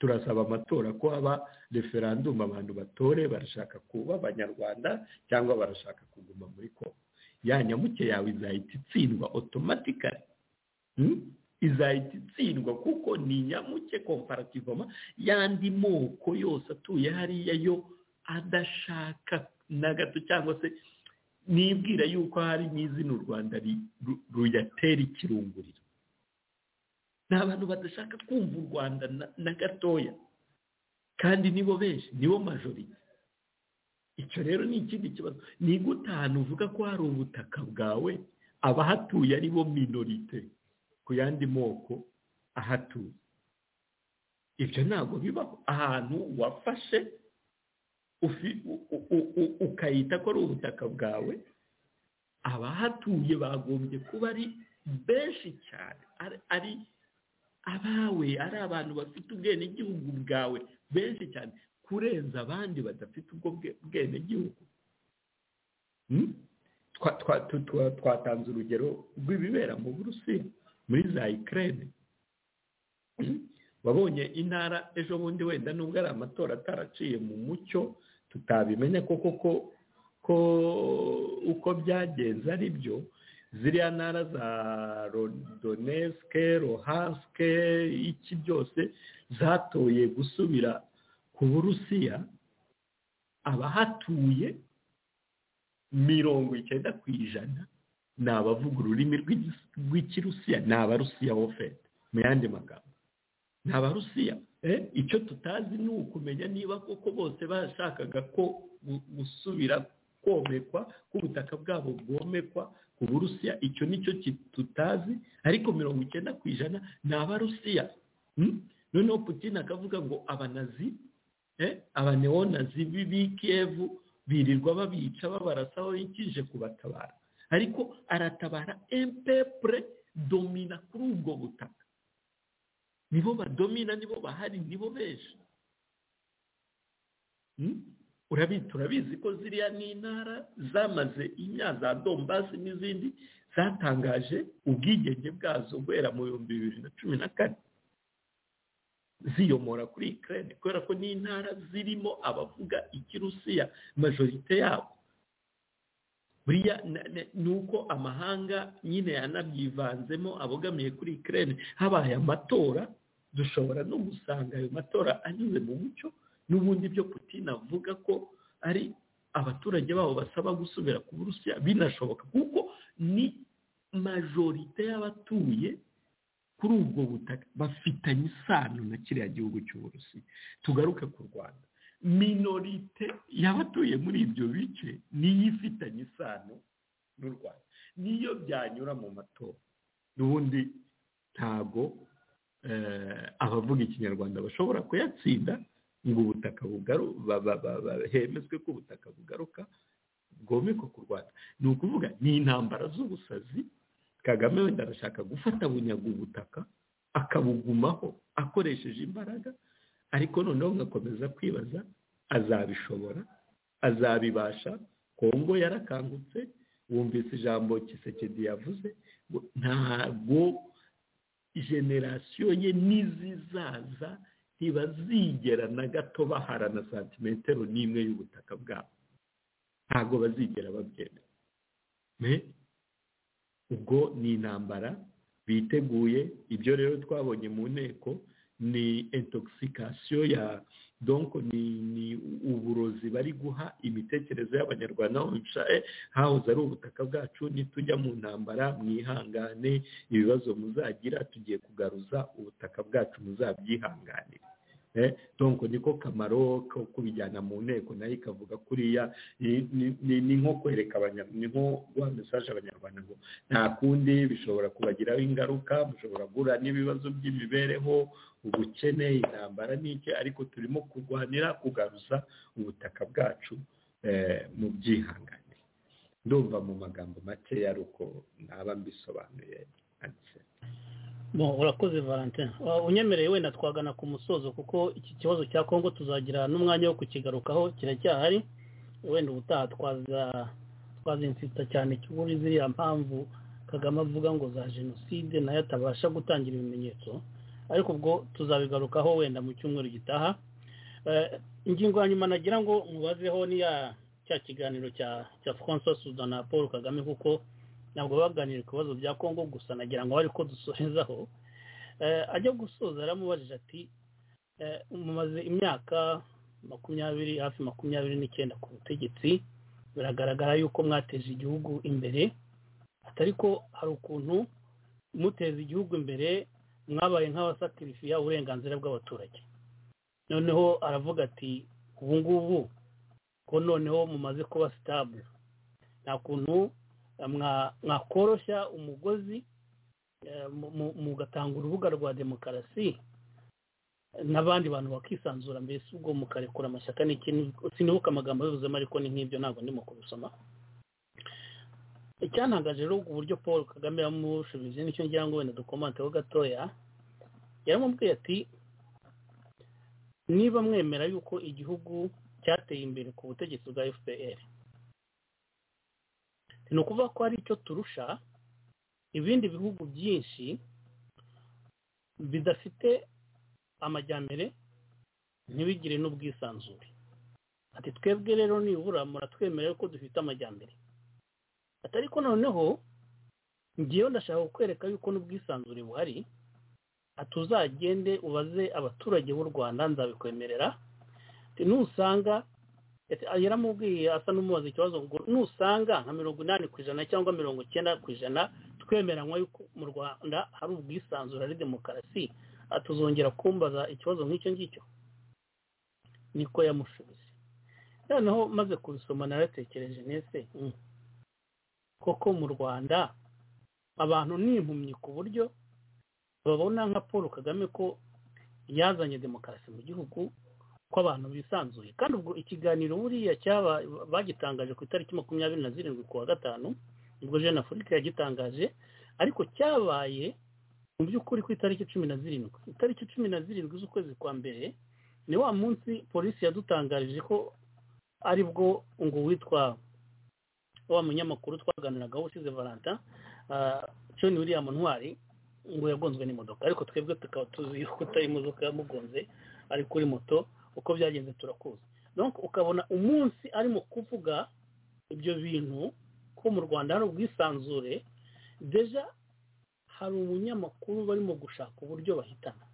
turasaba amatora ko haba referandumu abantu batore barashaka kuba abanyarwanda cyangwa barashaka kuguma muri kongo ya nyamuke yawe izahita itsindwa otomatikari izahita itsindwa kuko ni nyamuke komparativoma y'andi moko yose atuye hariya yo adashaka na gato cyangwa se nibwira yuko hari n'izina u rwanda ruyatera ikirunguriro ni abantu badashaka kumva u rwanda na gatoya kandi nibo benshi nibo majorite icyo rero ni ikindi kibazo ni gute ahantu uvuga ko hari ubutaka bwawe abahatuye ari bo minorite ku yandi moko ahatuye ibyo ntabwo bibaho ahantu wafashe ukayita ko ari ubutaka bwawe abahatuye bagombye kuba ari benshi cyane ari abawe ari abantu bafite ubwenegihugu bwawe benshi cyane kurenza abandi badafite ubwo bwenegihugu twatanze urugero rw'ibibera mu burusiya muri za ikirere wabonye intara ejo bundi wenda nubwo ari amatora ataraciye mu mucyo tutabimenya koko ko uko byagenze ari byo ziriya ntara za rodonesike rohansike iki byose zatoye gusubira ku burusiya abahatuye mirongo icyenda ku ijana ni abavuga ururimi rw'ikirusiya ni abarusiya wofete mu yandi magambo ni abarusiya icyo tutazi ni ukumenya niba koko bose bashakaga ko gusubira komekwa ko ubutaka bwabo bwomekwa ku burusiya icyo nicyo tutazi ariko mirongo icyenda ku ijana ni abarusiya noneho putin akavuga ngo abanazi abaneonazi b'ikiyevu birirwa babica babarasaho ikije kubatabara ariko aratabara empepure domina kuri ubwo butaka nibo badomina nibo bahari nibo benshi turabizi ko ziriya ni intara zamaze inyanya za dombasi n'izindi zatangaje ubwigenge bwazo guhera mu bihumbi bibiri na cumi na kane ziyomora kuri ikirere kubera ko ni intara zirimo abavuga ikirusiya majorite yabo buriya ni uko amahanga nyine yanabyivanzemo abogamiye kuri ikirere habaye amatora dushobora no gusanga ayo matora anyuze mu mucyo n'ubundi byo putin avuga ko ari abaturage babo basaba gusubira ku burusiya binashoboka kuko ni majorite y'abatuye kuri ubwo butaka bafitanye isano na kiriya gihugu cy'uburusiya tugaruke ku rwanda minorite y'abatuye muri ibyo bice niyo ifitanye isano n'u rwanda niyo byanyura mu matora n'ubundi ntago abavuga ikinyarwanda bashobora kuyatsinda ngo ubutaka hemezwe ko ubutaka bugaruka bwomekwa ku rwanda ni ukuvuga ni intambara z'ubusazi kagame wenda arashaka gufata bunyaga ubutaka akabugumaho akoresheje imbaraga ariko noneho ngakomeza kwibaza azabishobora azabibasha kongo yarakangutse wumvise ijambo kisekedi yavuze ntabwo generasiyo ye n'izizaza ntibazigera na gato bahara na santimetero n'imwe y'ubutaka bwabo ntabwo bazigera babyemera ubwo ni intambara biteguye ibyo rero twabonye mu nteko ni intoxication ya donko ni uburozi bari guha imitekerereze y'abanyarwanda bicaye hahoze ari ubutaka bwacu nitujya mu ntambara mwihangane ibibazo muzagira tugiye kugaruza ubutaka bwacu muzabyihanganire donko niko kamaro ko kubijyana mu nteko nayo ikavuga kuriya ni nko kwereka abanyarwanda ni nko guha mesaje abanyarwanda ngo nta kundi bishobora kubagiraho ingaruka mushobora guhura n'ibibazo by'imibereho ubukene intambara n'iki ariko turimo kurwanira kugaruza ubutaka bwacu mu byihangane ndumva mu magambo makeya ari uko naba mbisobanuye urakoze valentin unyemereye wenda twagana ku musozo kuko iki kibazo cya kongo tuzagira n'umwanya wo kukigarukaho kiracyahari wenda ubutaha twazinzita cyane muri ziriya mpamvu kagame avuga ngo za jenoside nayo atabasha gutangira ibimenyetso ariko ubwo tuzabigarukaho wenda mu cyumweru gitaha ingingo ya nyuma nagira ngo mubazeho niya cya kiganiro cya francois sudan na paul kagame kuko ntabwo baganiriye ku bibazo bya kongo gusa nagira ngo bari ko dusorezaho ajya gusoza yaramubajije ati mumaze imyaka makumyabiri hafi makumyabiri n'icyenda ku butegetsi biragaragara yuko mwateje igihugu imbere atari ko hari ukuntu muteza igihugu imbere mwabaye nk'abasakirifiya uburenganzira bw'abaturage noneho aravuga ati ubu ngubu ko noneho mumaze kuba sitabure nta kuntu mwakoroshya umugozi mugatanga urubuga rwa demokarasi n'abandi bantu bakisanzura mbese ubwo mukarekura amashyaka sinibuka amagambo abibuzemo ariko ni nk'ibyo ntabwo ndimo kubisoma icyantangaje rero uburyo paul kagame yamushubije nicyo ngira ngo wenda dukomanteho gatoya yaramubwiye ati niba mwemera yuko igihugu cyateye imbere ku butegetsi bwa fpr ni ukuvuga ko hari icyo turusha ibindi bihugu byinshi bidafite amajyambere ntibigire n'ubwisanzure ati twebwe rero nibura muratwemerera ko dufite amajyambere atari ko noneho ngewe ndashaka kukwereka yuko n'ubwisanzure buhari atuzagende ubaze abaturage b'u rwanda nzabikwemerera nusanga yaramubwiye asa n'umubaza ikibazo ngo nusanga nka mirongo inani ku ijana cyangwa mirongo icyenda ku ijana twemeranywa yuko mu rwanda hari ubwisanzure ari demokarasi atuzongera kumbaza ikibazo nk'icyo ngicyo niko yamushubije noneho maze kubisoma naratekereje nese koko mu rwanda abantu ni impumyi ku buryo babona nka paul kagame ko yazanye demokarasi mu gihugu ko abantu bisanzuye kandi ubwo ikiganiro buriya cyaba bagitangaje ku itariki makumyabiri na zirindwi ku wa gatanu ubwo jean afurika yagitangaje ariko cyabaye mu by'ukuri ku itariki cumi na zirindwi itariki cumi na zirindwi z'ukwezi kwa mbere ni wa munsi polisi yadutangarije ko ari bwo ngo witwa wa munyamakuru twaganiragaho usize valentin john william ntwari ngo yagonzwe n'imodoka ariko twebwe tukaba tuzi ko utari imodoka yamugonze ari kuri moto uko byagenze turakuzi donc ukabona umunsi arimo kuvuga ibyo bintu ko mu rwanda hari ubwisanzure deja hari umunyamakuru barimo gushaka uburyo bahitana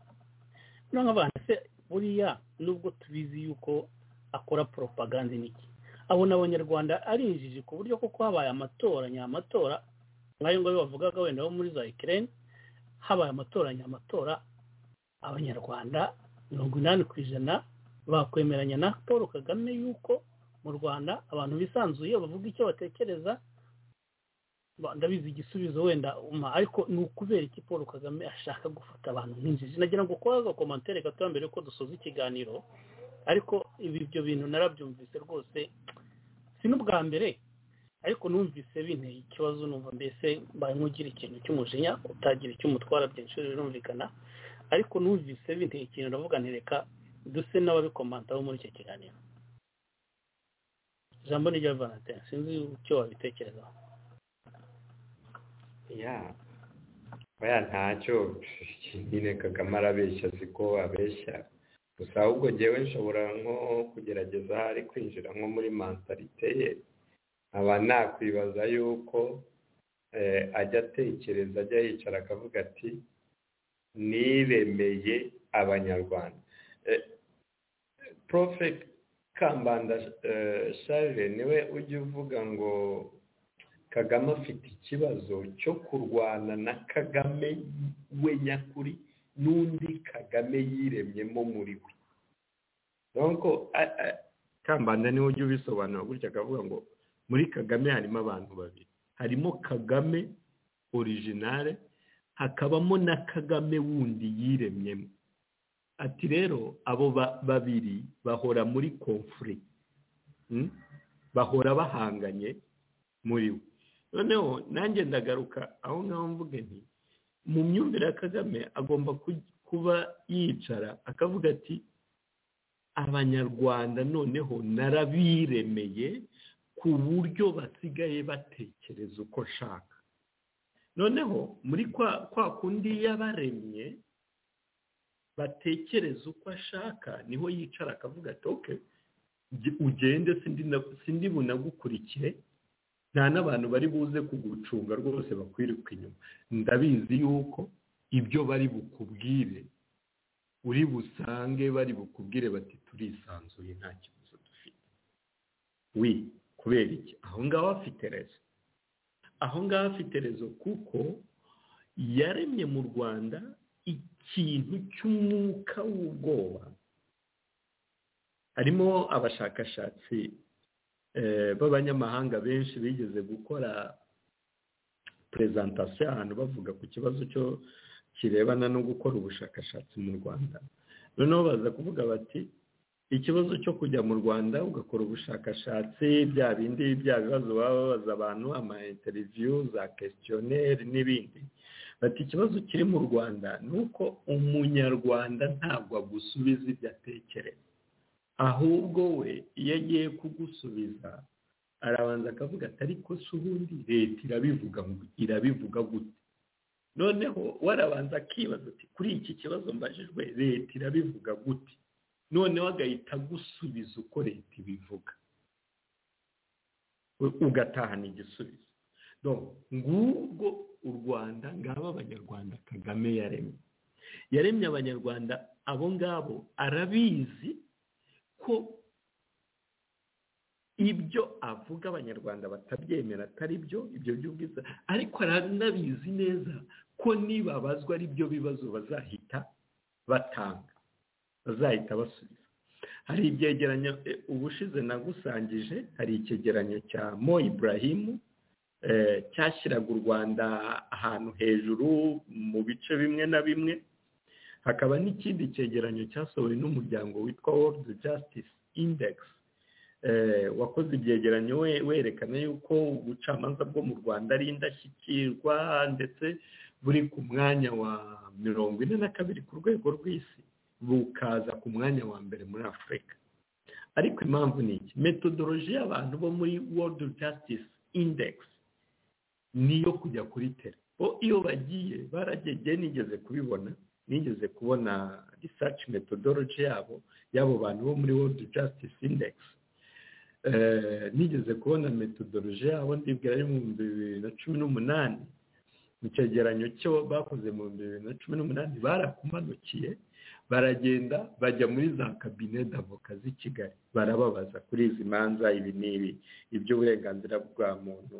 noneho abantu se buriya nubwo tubizi yuko akora poropaganda n'iki abona abanyarwanda ari injiji ku buryo kuko habaye amatora nyamatora nk'ayo ngayo bavugaga wenda bo muri za ikirere habaye amatora nyamatora abanyarwanda mirongo inani ku ijana bakwemeranya na paul kagame yuko mu rwanda abantu bisanzuye bavuga icyo batekereza ndabizi igisubizo wenda ariko ni ukubera iki paul kagame ashaka gufata abantu nk'injiji nagira ngo ukore agakomantere gatoya mbere yuko dusoza ikiganiro ariko ibi ibyo bintu narabyumvise rwose si n'ubwa mbere ariko numvise binteye ikibazo numva mbese mbaye nk'ugira ikintu cy'umujinya utagira icy'umutwara byinshi birumvikana ariko numvise binteye ikintu ndavuga ntireka duse n'ababikomantaho muri icyo kiganiro ijambo ni rya valentin sinzi icyo wabitekerezaho ya oya ntacyo nyine kagame arabeshya azi ko abeshya gusa ahubwo ngewe nshobora nko kugerageza ari kwinjira nko muri mantarite ye aba nakwibaza yuko ajya atekereza ajya yicara akavuga ati niremeye abanyarwanda profet kambanda charles niwe ujya uvuga ngo kagame afite ikibazo cyo kurwana na kagame we nyakuri n'undi kagame yiremyemo muri we donko kambanda niwe ujya ubisobanura gutya akavuga ngo muri kagame harimo abantu babiri harimo kagame orijinale hakabamo na kagame wundi yiremyemo ati rero abo babiri bahora muri konfuri bahora bahanganye muri we noneho nanjye ndagaruka aho ngaho mvuga nti mu myumvire ya kagame agomba kuba yicara akavuga ati abanyarwanda noneho narabiremeye ku buryo basigaye batekereza uko nshaka noneho muri kwa kwa kundi yabaremye batekereza uko ashaka niho yicara akavuga ati oke ugende sindi bunagukurikire nta n'abantu bari buze kugucunga rwose bakwiruka inyuma ndabizi yuko ibyo bari bukubwire uri busange bari bukubwire bati turisanzuye nta kibazo dufite wi kubera iki aho ngaho afite rezo aho ngaho afite rezo kuko yaremye mu rwanda ikintu cy'umwuka w'ubwoba harimo abashakashatsi b'abanyamahanga benshi bigeze gukora perezantasiyo ahantu bavuga ku kibazo cyo kirebana no gukora ubushakashatsi mu rwanda noneho baza kuvuga bati ikibazo cyo kujya mu rwanda ugakora ubushakashatsi bya bindi bya bibazo baba babaza abantu ama interiviyu za kesitiyoneri n'ibindi bati ikibazo kiri mu rwanda ni uko umunyarwanda ntabwo agusubiza ibyo atekereza ahubwo we iyo agiye kugusubiza arabanza akavuga ati ariko si ubundi leta irabivuga irabivuga gute noneho warabanza akibaza ati kuri iki kibazo mbajijwe leta irabivuga gute noneho agahita agusubiza uko leta ibivuga ugatahana igisubizo ngubwo u rwanda ngaba abanyarwanda kagame yaremye yaremye abanyarwanda abo ngabo arabizi ko ibyo avuga abanyarwanda batabyemera atari byo ibyo by'ubwiza ariko aranabizi neza ko nibabazwa ari byo bibazo bazahita batanga bazahita basubiza hari ibyegeranyo ubushize nagusangije hari icyegeranyo cya mo iburahimu cyashyiraga u rwanda ahantu hejuru mu bice bimwe na bimwe hakaba n'ikindi cyegeranyo cyasohowe n'umuryango witwa world justice index wakoze ibyegeranyo werekana yuko ubucamanza bwo mu rwanda ari indashyikirwa ndetse buri ku mwanya wa mirongo ine na kabiri ku rwego rw'isi bukaza ku mwanya wa mbere muri afurika ariko impamvu ni iki metodoloji y'abantu bo muri world justice index niyo kujya kuri tere bo iyo bagiye baragegeye nigeze kubibona nigeze kubona research methodology yabo y'abo bantu bo muri world justice index nigeze kubona metodoloji yabo ndibwira ari mu bihumbi bibiri na cumi n'umunani mu cyegeranyo cyo bakoze mu bihumbi bibiri na cumi n'umunani barakumanukiye baragenda bajya muri za kabine d'avoka z'i kigali barababaza kuri izi manza ibi n'ibi iby'uburenganzira bwa muntu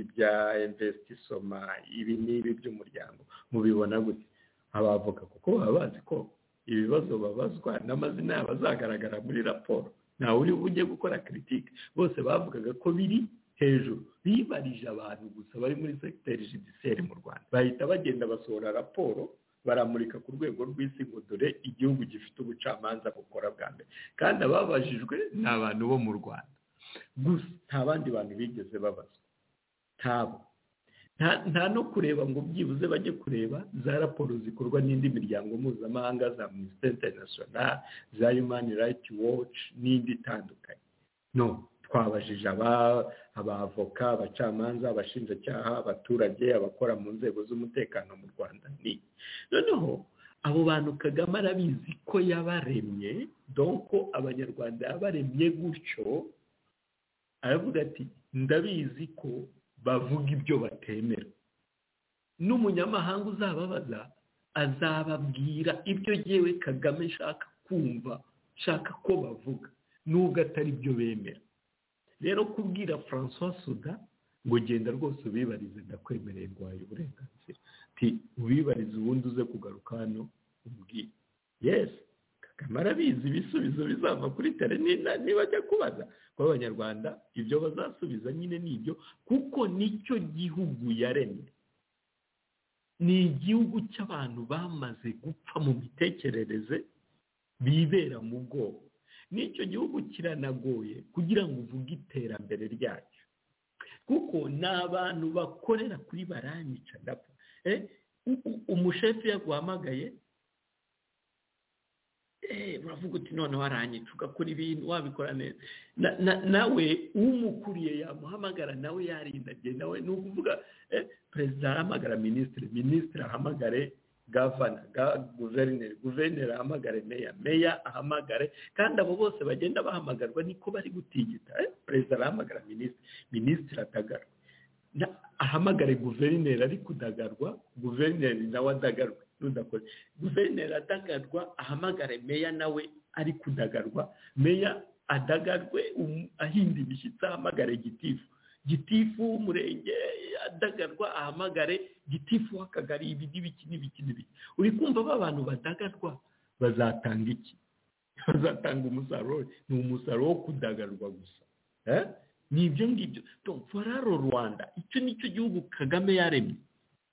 ibya investi soma ibi n'ibi by'umuryango mubibona gute abavoka kuko baba bazi ko ibibazo babazwa n'amazina yabo azagaragara muri raporo ntawe uri bujye gukora kiritike bose bavugaga ko biri hejuru bibarije abantu gusa bari muri segiteri judiseri mu rwanda bahita bagenda basohora raporo baramurika ku rwego rw'isi ngo dore igihugu gifite ubucamanza bukora bwa mbere kandi ababajijwe ni abantu bo mu rwanda gusa nta bandi bantu bigeze babazwa ntabo nta no kureba ngo byibuze bajye kureba za raporo zikorwa n'indi miryango mpuzamahanga za minisiteri interinasiyonari za yumani rayiti woci n'indi itandukanye no twabajije abavoka abacamanza abashinjacyaha abaturage abakora mu nzego z'umutekano mu rwanda ni noneho abo bantu kagame arabizi ko yabaremye donko abanyarwanda yabaremye gutyo aravuga ati ndabizi ko bavuga ibyo batemera n'umunyamahanga uzababaza azababwira ibyo yewe kagame nshaka kumva nshaka ko bavuga nubwo atari byo bemera rero kubwira francois suda ngo genda rwose ubibarize ndakwemereye ngo wahaye uburenganzira ubibarize ubundi uze kugaruka hano ubwire yesi kamara abizi ibisubizo bizava kuri tere nibajya kubaza kuba abanyarwanda ibyo bazasubiza nyine ni ibyo kuko nicyo gihugu yaremye ni igihugu cy'abantu bamaze gupfa mu mitekerereze bibera mu bwoko n'icyo gihugu kiranagoye kugira ngo uvuge iterambere ryacyo kuko ni abantu bakorera kuri baranyica ndapfa umushefu yaguhamagaye uravuga uti noneho aranyica ugakora ibintu wabikora neza nawe umukuriye yamuhamagara nawe yarindage nawe ni ukuvuga perezida ahamagara minisitiri minisitiri ahamagare gavana guverineri guverineri ahamagare meya meya ahamagare kandi abo bose bagenda bahamagarwa niko bari gutigita perezida arahamagara minisitiri minisitiri atagarwa ahamagare guverineri ari kudagarwa guverineri nawe adagarwa ntudakoze guverineri adagadwa ahamagare meya nawe ari kudagarwa meya adagadwe ahinda imishyitsi ahamagare gitifu gitifu w'umurenge adagadwa ahamagare gitifu w'akagari ibi n'ibiki n'ibiki n'ibiki uri kumva ba bantu badagadwa bazatanga iki bazatanga umusaruro ni umusaruro wo kudagadwa gusa ni ibyo ngibyo foraro rwanda icyo ni cyo gihugu kagame yaremye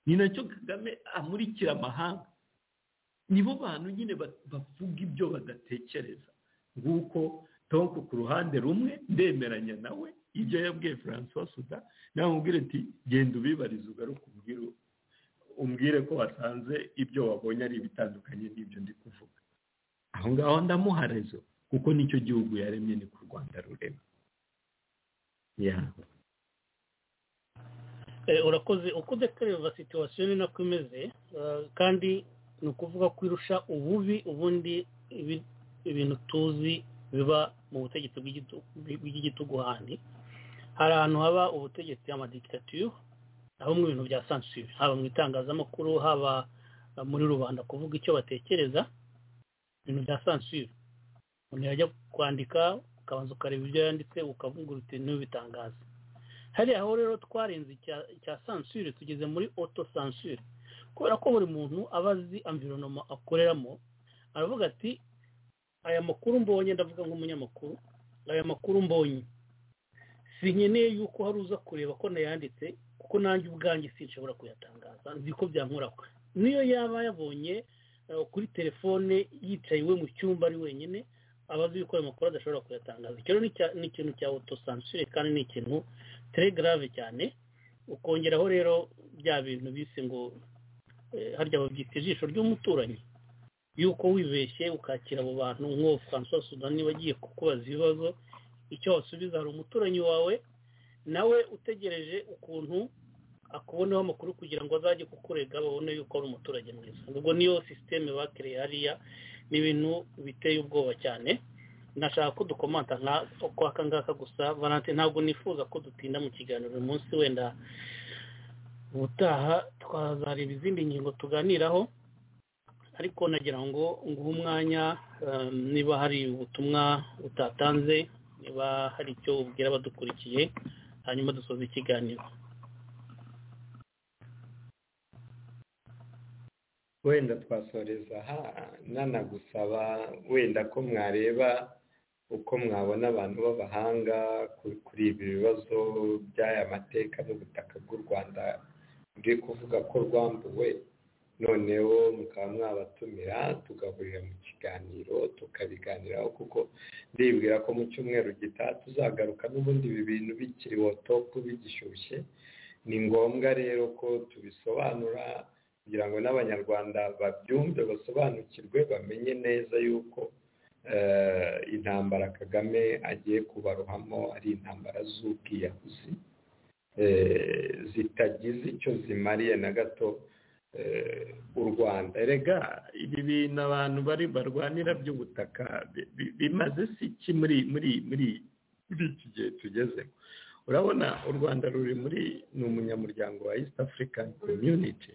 ni nacyo kagame amurikira amahanga nibo bantu nyine bavuga ibyo badatekereza nguko tonko ku ruhande rumwe ndemeranya nawe ibyo yabwiye francois suda namubwira ati genda ubibarize ugaruke umbwire umbwire ko wasanze ibyo wabonye ari ibitandukanye n'ibyo ndi kuvuga aho ngaho ndamuharezo kuko nicyo gihugu yaremye ni ku rwanda rurema urakoze ukuze kureba situwasiyo ni nako imeze kandi ni ukuvuga ko irusha ububi ubundi ibintu tuzi biba mu butegetsi bw'igitugu handi hari ahantu haba ubutegetsi amadikitatiyo aho mu bintu bya sansuri haba mu itangazamakuru haba muri rubanda kuvuga icyo batekereza ibintu bya sansuri umuntu yajya kwandika ukabanza ukareba ibyo yanditse ukavuga uti ntubitangaze hariya aho rero twarenze cya sansure tugeze muri oto sansure kubera ko buri muntu aba azi amvironoma akoreramo aravuga ati aya makuru mbonye ndavuga nk'umunyamakuru aya makuru mbonye sinkeneye yuko hari uza kureba ko nayanditse kuko nanjye ubwanjye sinshobora kuyatangaza nzi ko byankurako niyo yaba yabonye kuri telefone yicaye iwe mu cyumba ari wenyine abazi yuko ayo makuru adashobora kuyatangaza icyo ni ikintu cya otosansure kandi ni ikintu telegrave cyane ukongeraho rero bya bintu bise ngo harya babyita ijisho ry'umuturanyi yuko wibeshye ukakira abo bantu nk'uwo francois sudan niba agiye kukubaza ibibazo icyo wasubiza hari umuturanyi wawe nawe utegereje ukuntu akubonaho amakuru kugira ngo azajye kukurega babone yuko ari umuturage mwiza ubwo niyo sisiteme bakiriye hariya ni ibintu biteye ubwoba cyane nashaka ko dukomanta aka ngaka gusa valante ntabwo nifuza ko dutinda mu kiganiro uyu munsi wenda ubutaha twazareba izindi ngingo tuganiraho ariko nagira ngo nguhe umwanya niba hari ubutumwa utatanze niba hari icyo ubwira abadukurikiye hanyuma dusoza ikiganiro wenda twasoreza aha nanagusaba wenda ko mwareba uko mwabona abantu b'abahanga kuri ibi bibazo by'aya mateka n'ubutaka bw'u rwanda buri kuvuga ko rwambuwe noneho mukaba mwabatumira tugahurira mu kiganiro tukabiganiraho kuko ndibwira ko mu cyumweru gitaha tuzagaruka n'ubundi ibi bintu bikiri wotopu bigishyushye ni ngombwa rero ko tubisobanura kugira ngo n'abanyarwanda babyumve basobanukirwe bamenye neza yuko intambara kagame agiye kubarohamo ari intambara z'ubwiyahuzi zitagize icyo zimariye na gato u rwanda rega ibi bintu abantu bari barwanira by'ubutaka bimaze iki muri muri muri iki gihe tugezemo urabona u rwanda ruri muri ni umunyamuryango wa east african community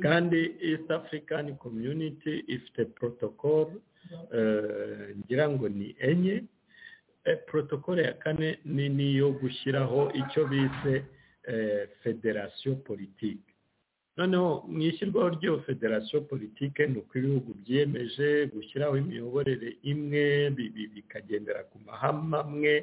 kandi east african community ifite protocol ngira ngo ni enye protocol ya kane ni niyo gushyiraho icyo bise federasiyo politiki noneho mu ishyirwaho ry'iyo federasiyo politike ni uko ibihugu byiyemeje gushyiraho imiyoborere imwe bikagendera ku mahame amwe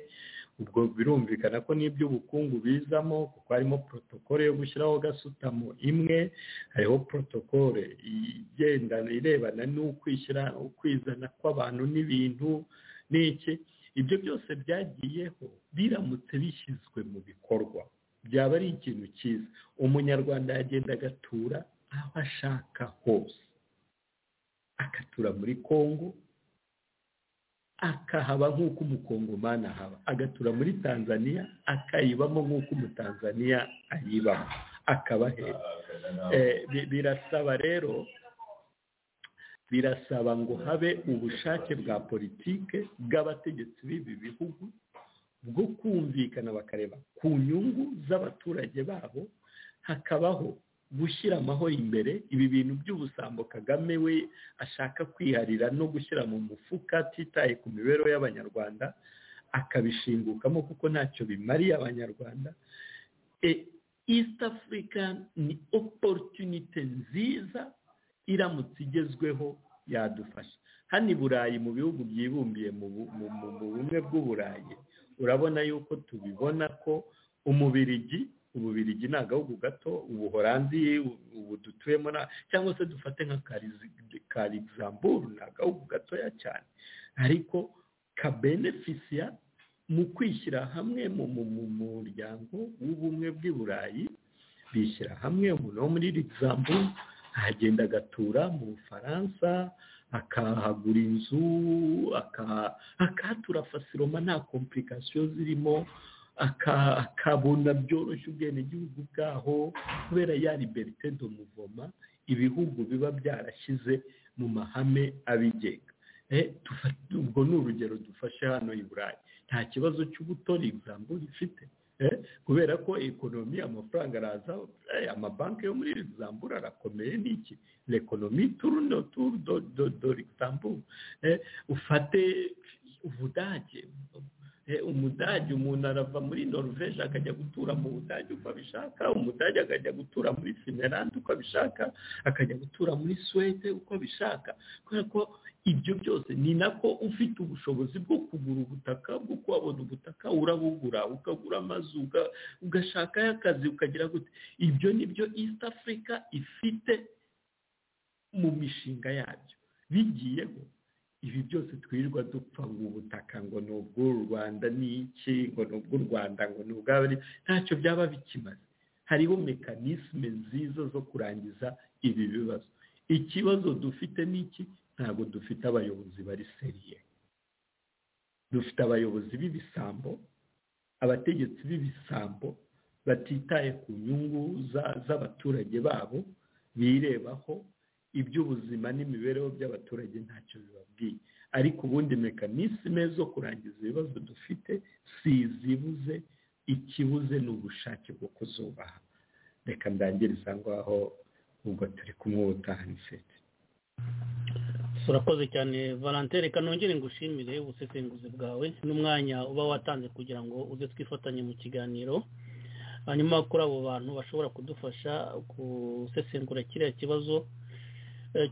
ubwo birumvikana ko n'iby'ubukungu bizamo kuko harimo protokole yo gushyiraho gasutamo imwe hariho protokole igendana irebana n'ukwishyira ukwizana kw'abantu n'ibintu n'iki ibyo byose byagiyeho biramutse bishyizwe mu bikorwa byaba ari ikintu cyiza umunyarwanda yagenda agatura aho ashaka hose agatura muri congo akahaba nk'uko umukongomani ahaba agatura muri tanzania akayibamo nk'uko umutanzaniya ayibamo akaba birasaba rero birasaba ngo habe ubushake bwa politike bw'abategetsi b'ibi bihugu bwo kumvikana bakareba ku nyungu z'abaturage babo hakabaho gushyira amahoro imbere ibi bintu by'ubusambo kagame we ashaka kwiharira no gushyira mu mufuka atitaye ku mibereho y'abanyarwanda akabishingukamo kuko ntacyo bimariye abanyarwanda east africa ni opportunity nziza iramutse igezweho yadufasha hano i burayi mu bihugu byibumbiye mu bumwe bw'uburayi urabona yuko tubibona ko umubirigi ububirigi ni agahugu gato ubuhorandi ubu dutuyemo cyangwa se dufate nka karigizamburu ni agahugu gatoya cyane ariko kabenefisiya mu kwishyira hamwe mu muryango w'ubumwe bw'i burayi bishyira hamwe umuntu wo muri rigizamburu agenda agatura mu bufaransa akahagura inzu akahatura fasiroma nta kompulikasiyo zirimo akabona byoroshye ubwenegihugu bwaho kubera ya liberite do muvoma ibihugu biba byarashyize mu mahame abigenga ubwo ni urugero dufashe hano i burayi nta kibazo cy'ubutoni egizambure ifite kubera ko ekonomi amafaranga araza amabanki yo muri egizambure arakomeye n'iki rekonomi turu no turu do egizambure ufate ubudage umudage umuntu arava muri norvege akajya gutura mu budage uko abishaka umudage akajya gutura muri finlande uko abishaka akajya gutura muri suwede uko abishaka kubera ko ibyo byose ni nako ufite ubushobozi bwo kugura ubutaka bwo kuhabona ubutaka urabugura ukagura amazu ugashakayo akazi ukagira gute ibyo ni byo east africa ifite mu mishinga yabyo bigiyeho ibi byose twirirwa dupfa ngo ubutaka ngo ni ubw'u rwanda n'iki ngo ni ubw'u rwanda ngo ni ubwabari ntacyo byaba bikimaze hariho mekanisme nziza zo kurangiza ibi bibazo ikibazo dufite n'iki ntabwo dufite abayobozi bari seriye dufite abayobozi b'ibisambo abategetsi b'ibisambo batitaye ku nyungu z'abaturage babo birebaho iby'ubuzima n'imibereho by'abaturage ntacyo bibabwiye ariko ubundi mekanisme zo kurangiza ibibazo dufite si izibuze ikibuze ni ubushake bwo kuzubaha reka ndangiriza ngaho ubwo turi kumwe ubutahaniseti urakoze cyane valantin reka nongere ngushimire ubusesenguzi bwawe n'umwanya uba watanze kugira ngo uze twifatanye mu kiganiro hanyuma kuri abo bantu bashobora kudufasha gusesengura kiriya kibazo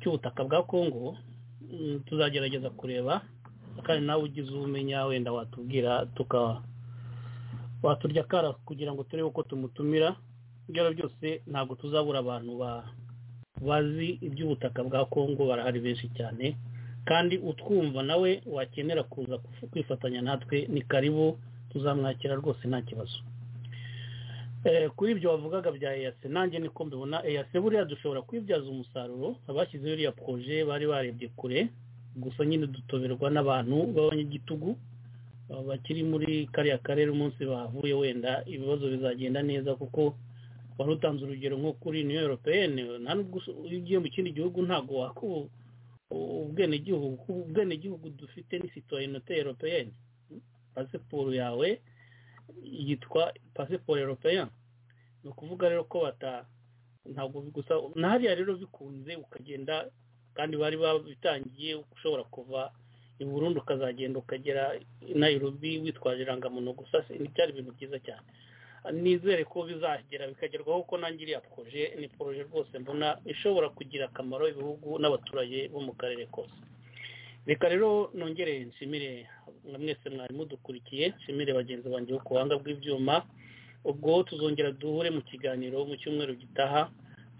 cy'ubutaka bwa kongo tuzagerageza kureba kandi nawe ugize ubumenya wenda watubwira waturya akara kugira ngo turebe uko tumutumira ibyo byose ntabwo tuzabura abantu bazi iby'ubutaka bwa kongo barahari benshi cyane kandi utwumva nawe wakenera kuza kwifatanya natwe ni karibu tuzamwakira rwose nta kibazo kuri ibyo wavugaga bya eyase nanjye niko mbibona eyase buriya dushobora kwibyaza umusaruro abashyizeho iriya poroje bari barebye kure gusa nyine dutoberwa n'abantu b'abanyagitugu bakiri muri kariya karere umunsi bahavuye wenda ibibazo bizagenda neza kuko wari utanze urugero nko kuri niyo europeyene nta nubwo iyo ugiye mu kindi gihugu ntabwo wakuba ubwenegihugu ubwenegihugu dufite ni sitoyinote europeyene pasiporo yawe yitwa pasiporo europeya ni ukuvuga rero ko bata ntabwo gusa na hariya rero bikunze ukagenda kandi bari babitangiye ushobora kuva i burundu ukazagenda ukagera i nairobi witwaje irangamuntu gusa ntibyari ibintu byiza cyane nizere ko bizagera bikagerwaho kuko nanjye iriya poroje ni poroje rwose mbona ishobora kugira akamaro ibihugu n'abaturage bo mu karere kose reka rero nongere nshimire mwa mwese mwari mudukurikiye nshimire bagenzi banjye bo ku buhanga bw'ibyuma ubwo tuzongera duhure mu kiganiro mu cyumweru gitaha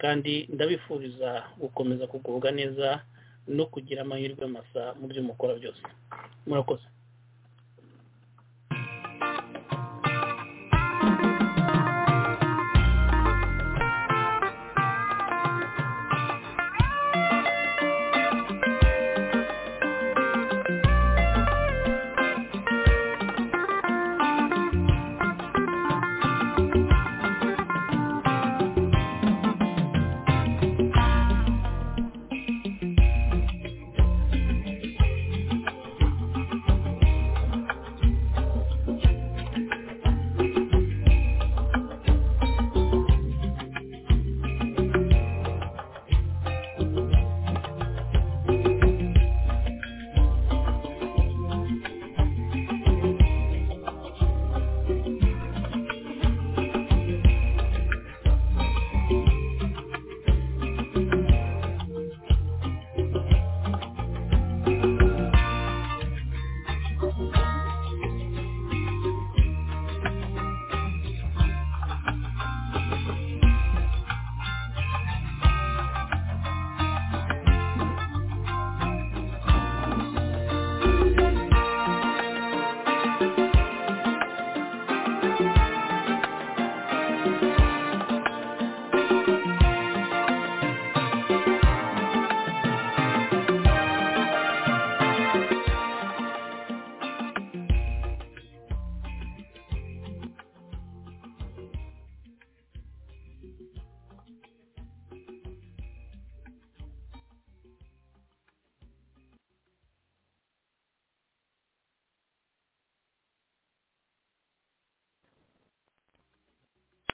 kandi ndabifuriza gukomeza kugubwa neza no kugira amahirwe masa mu byo mukora byose murakoze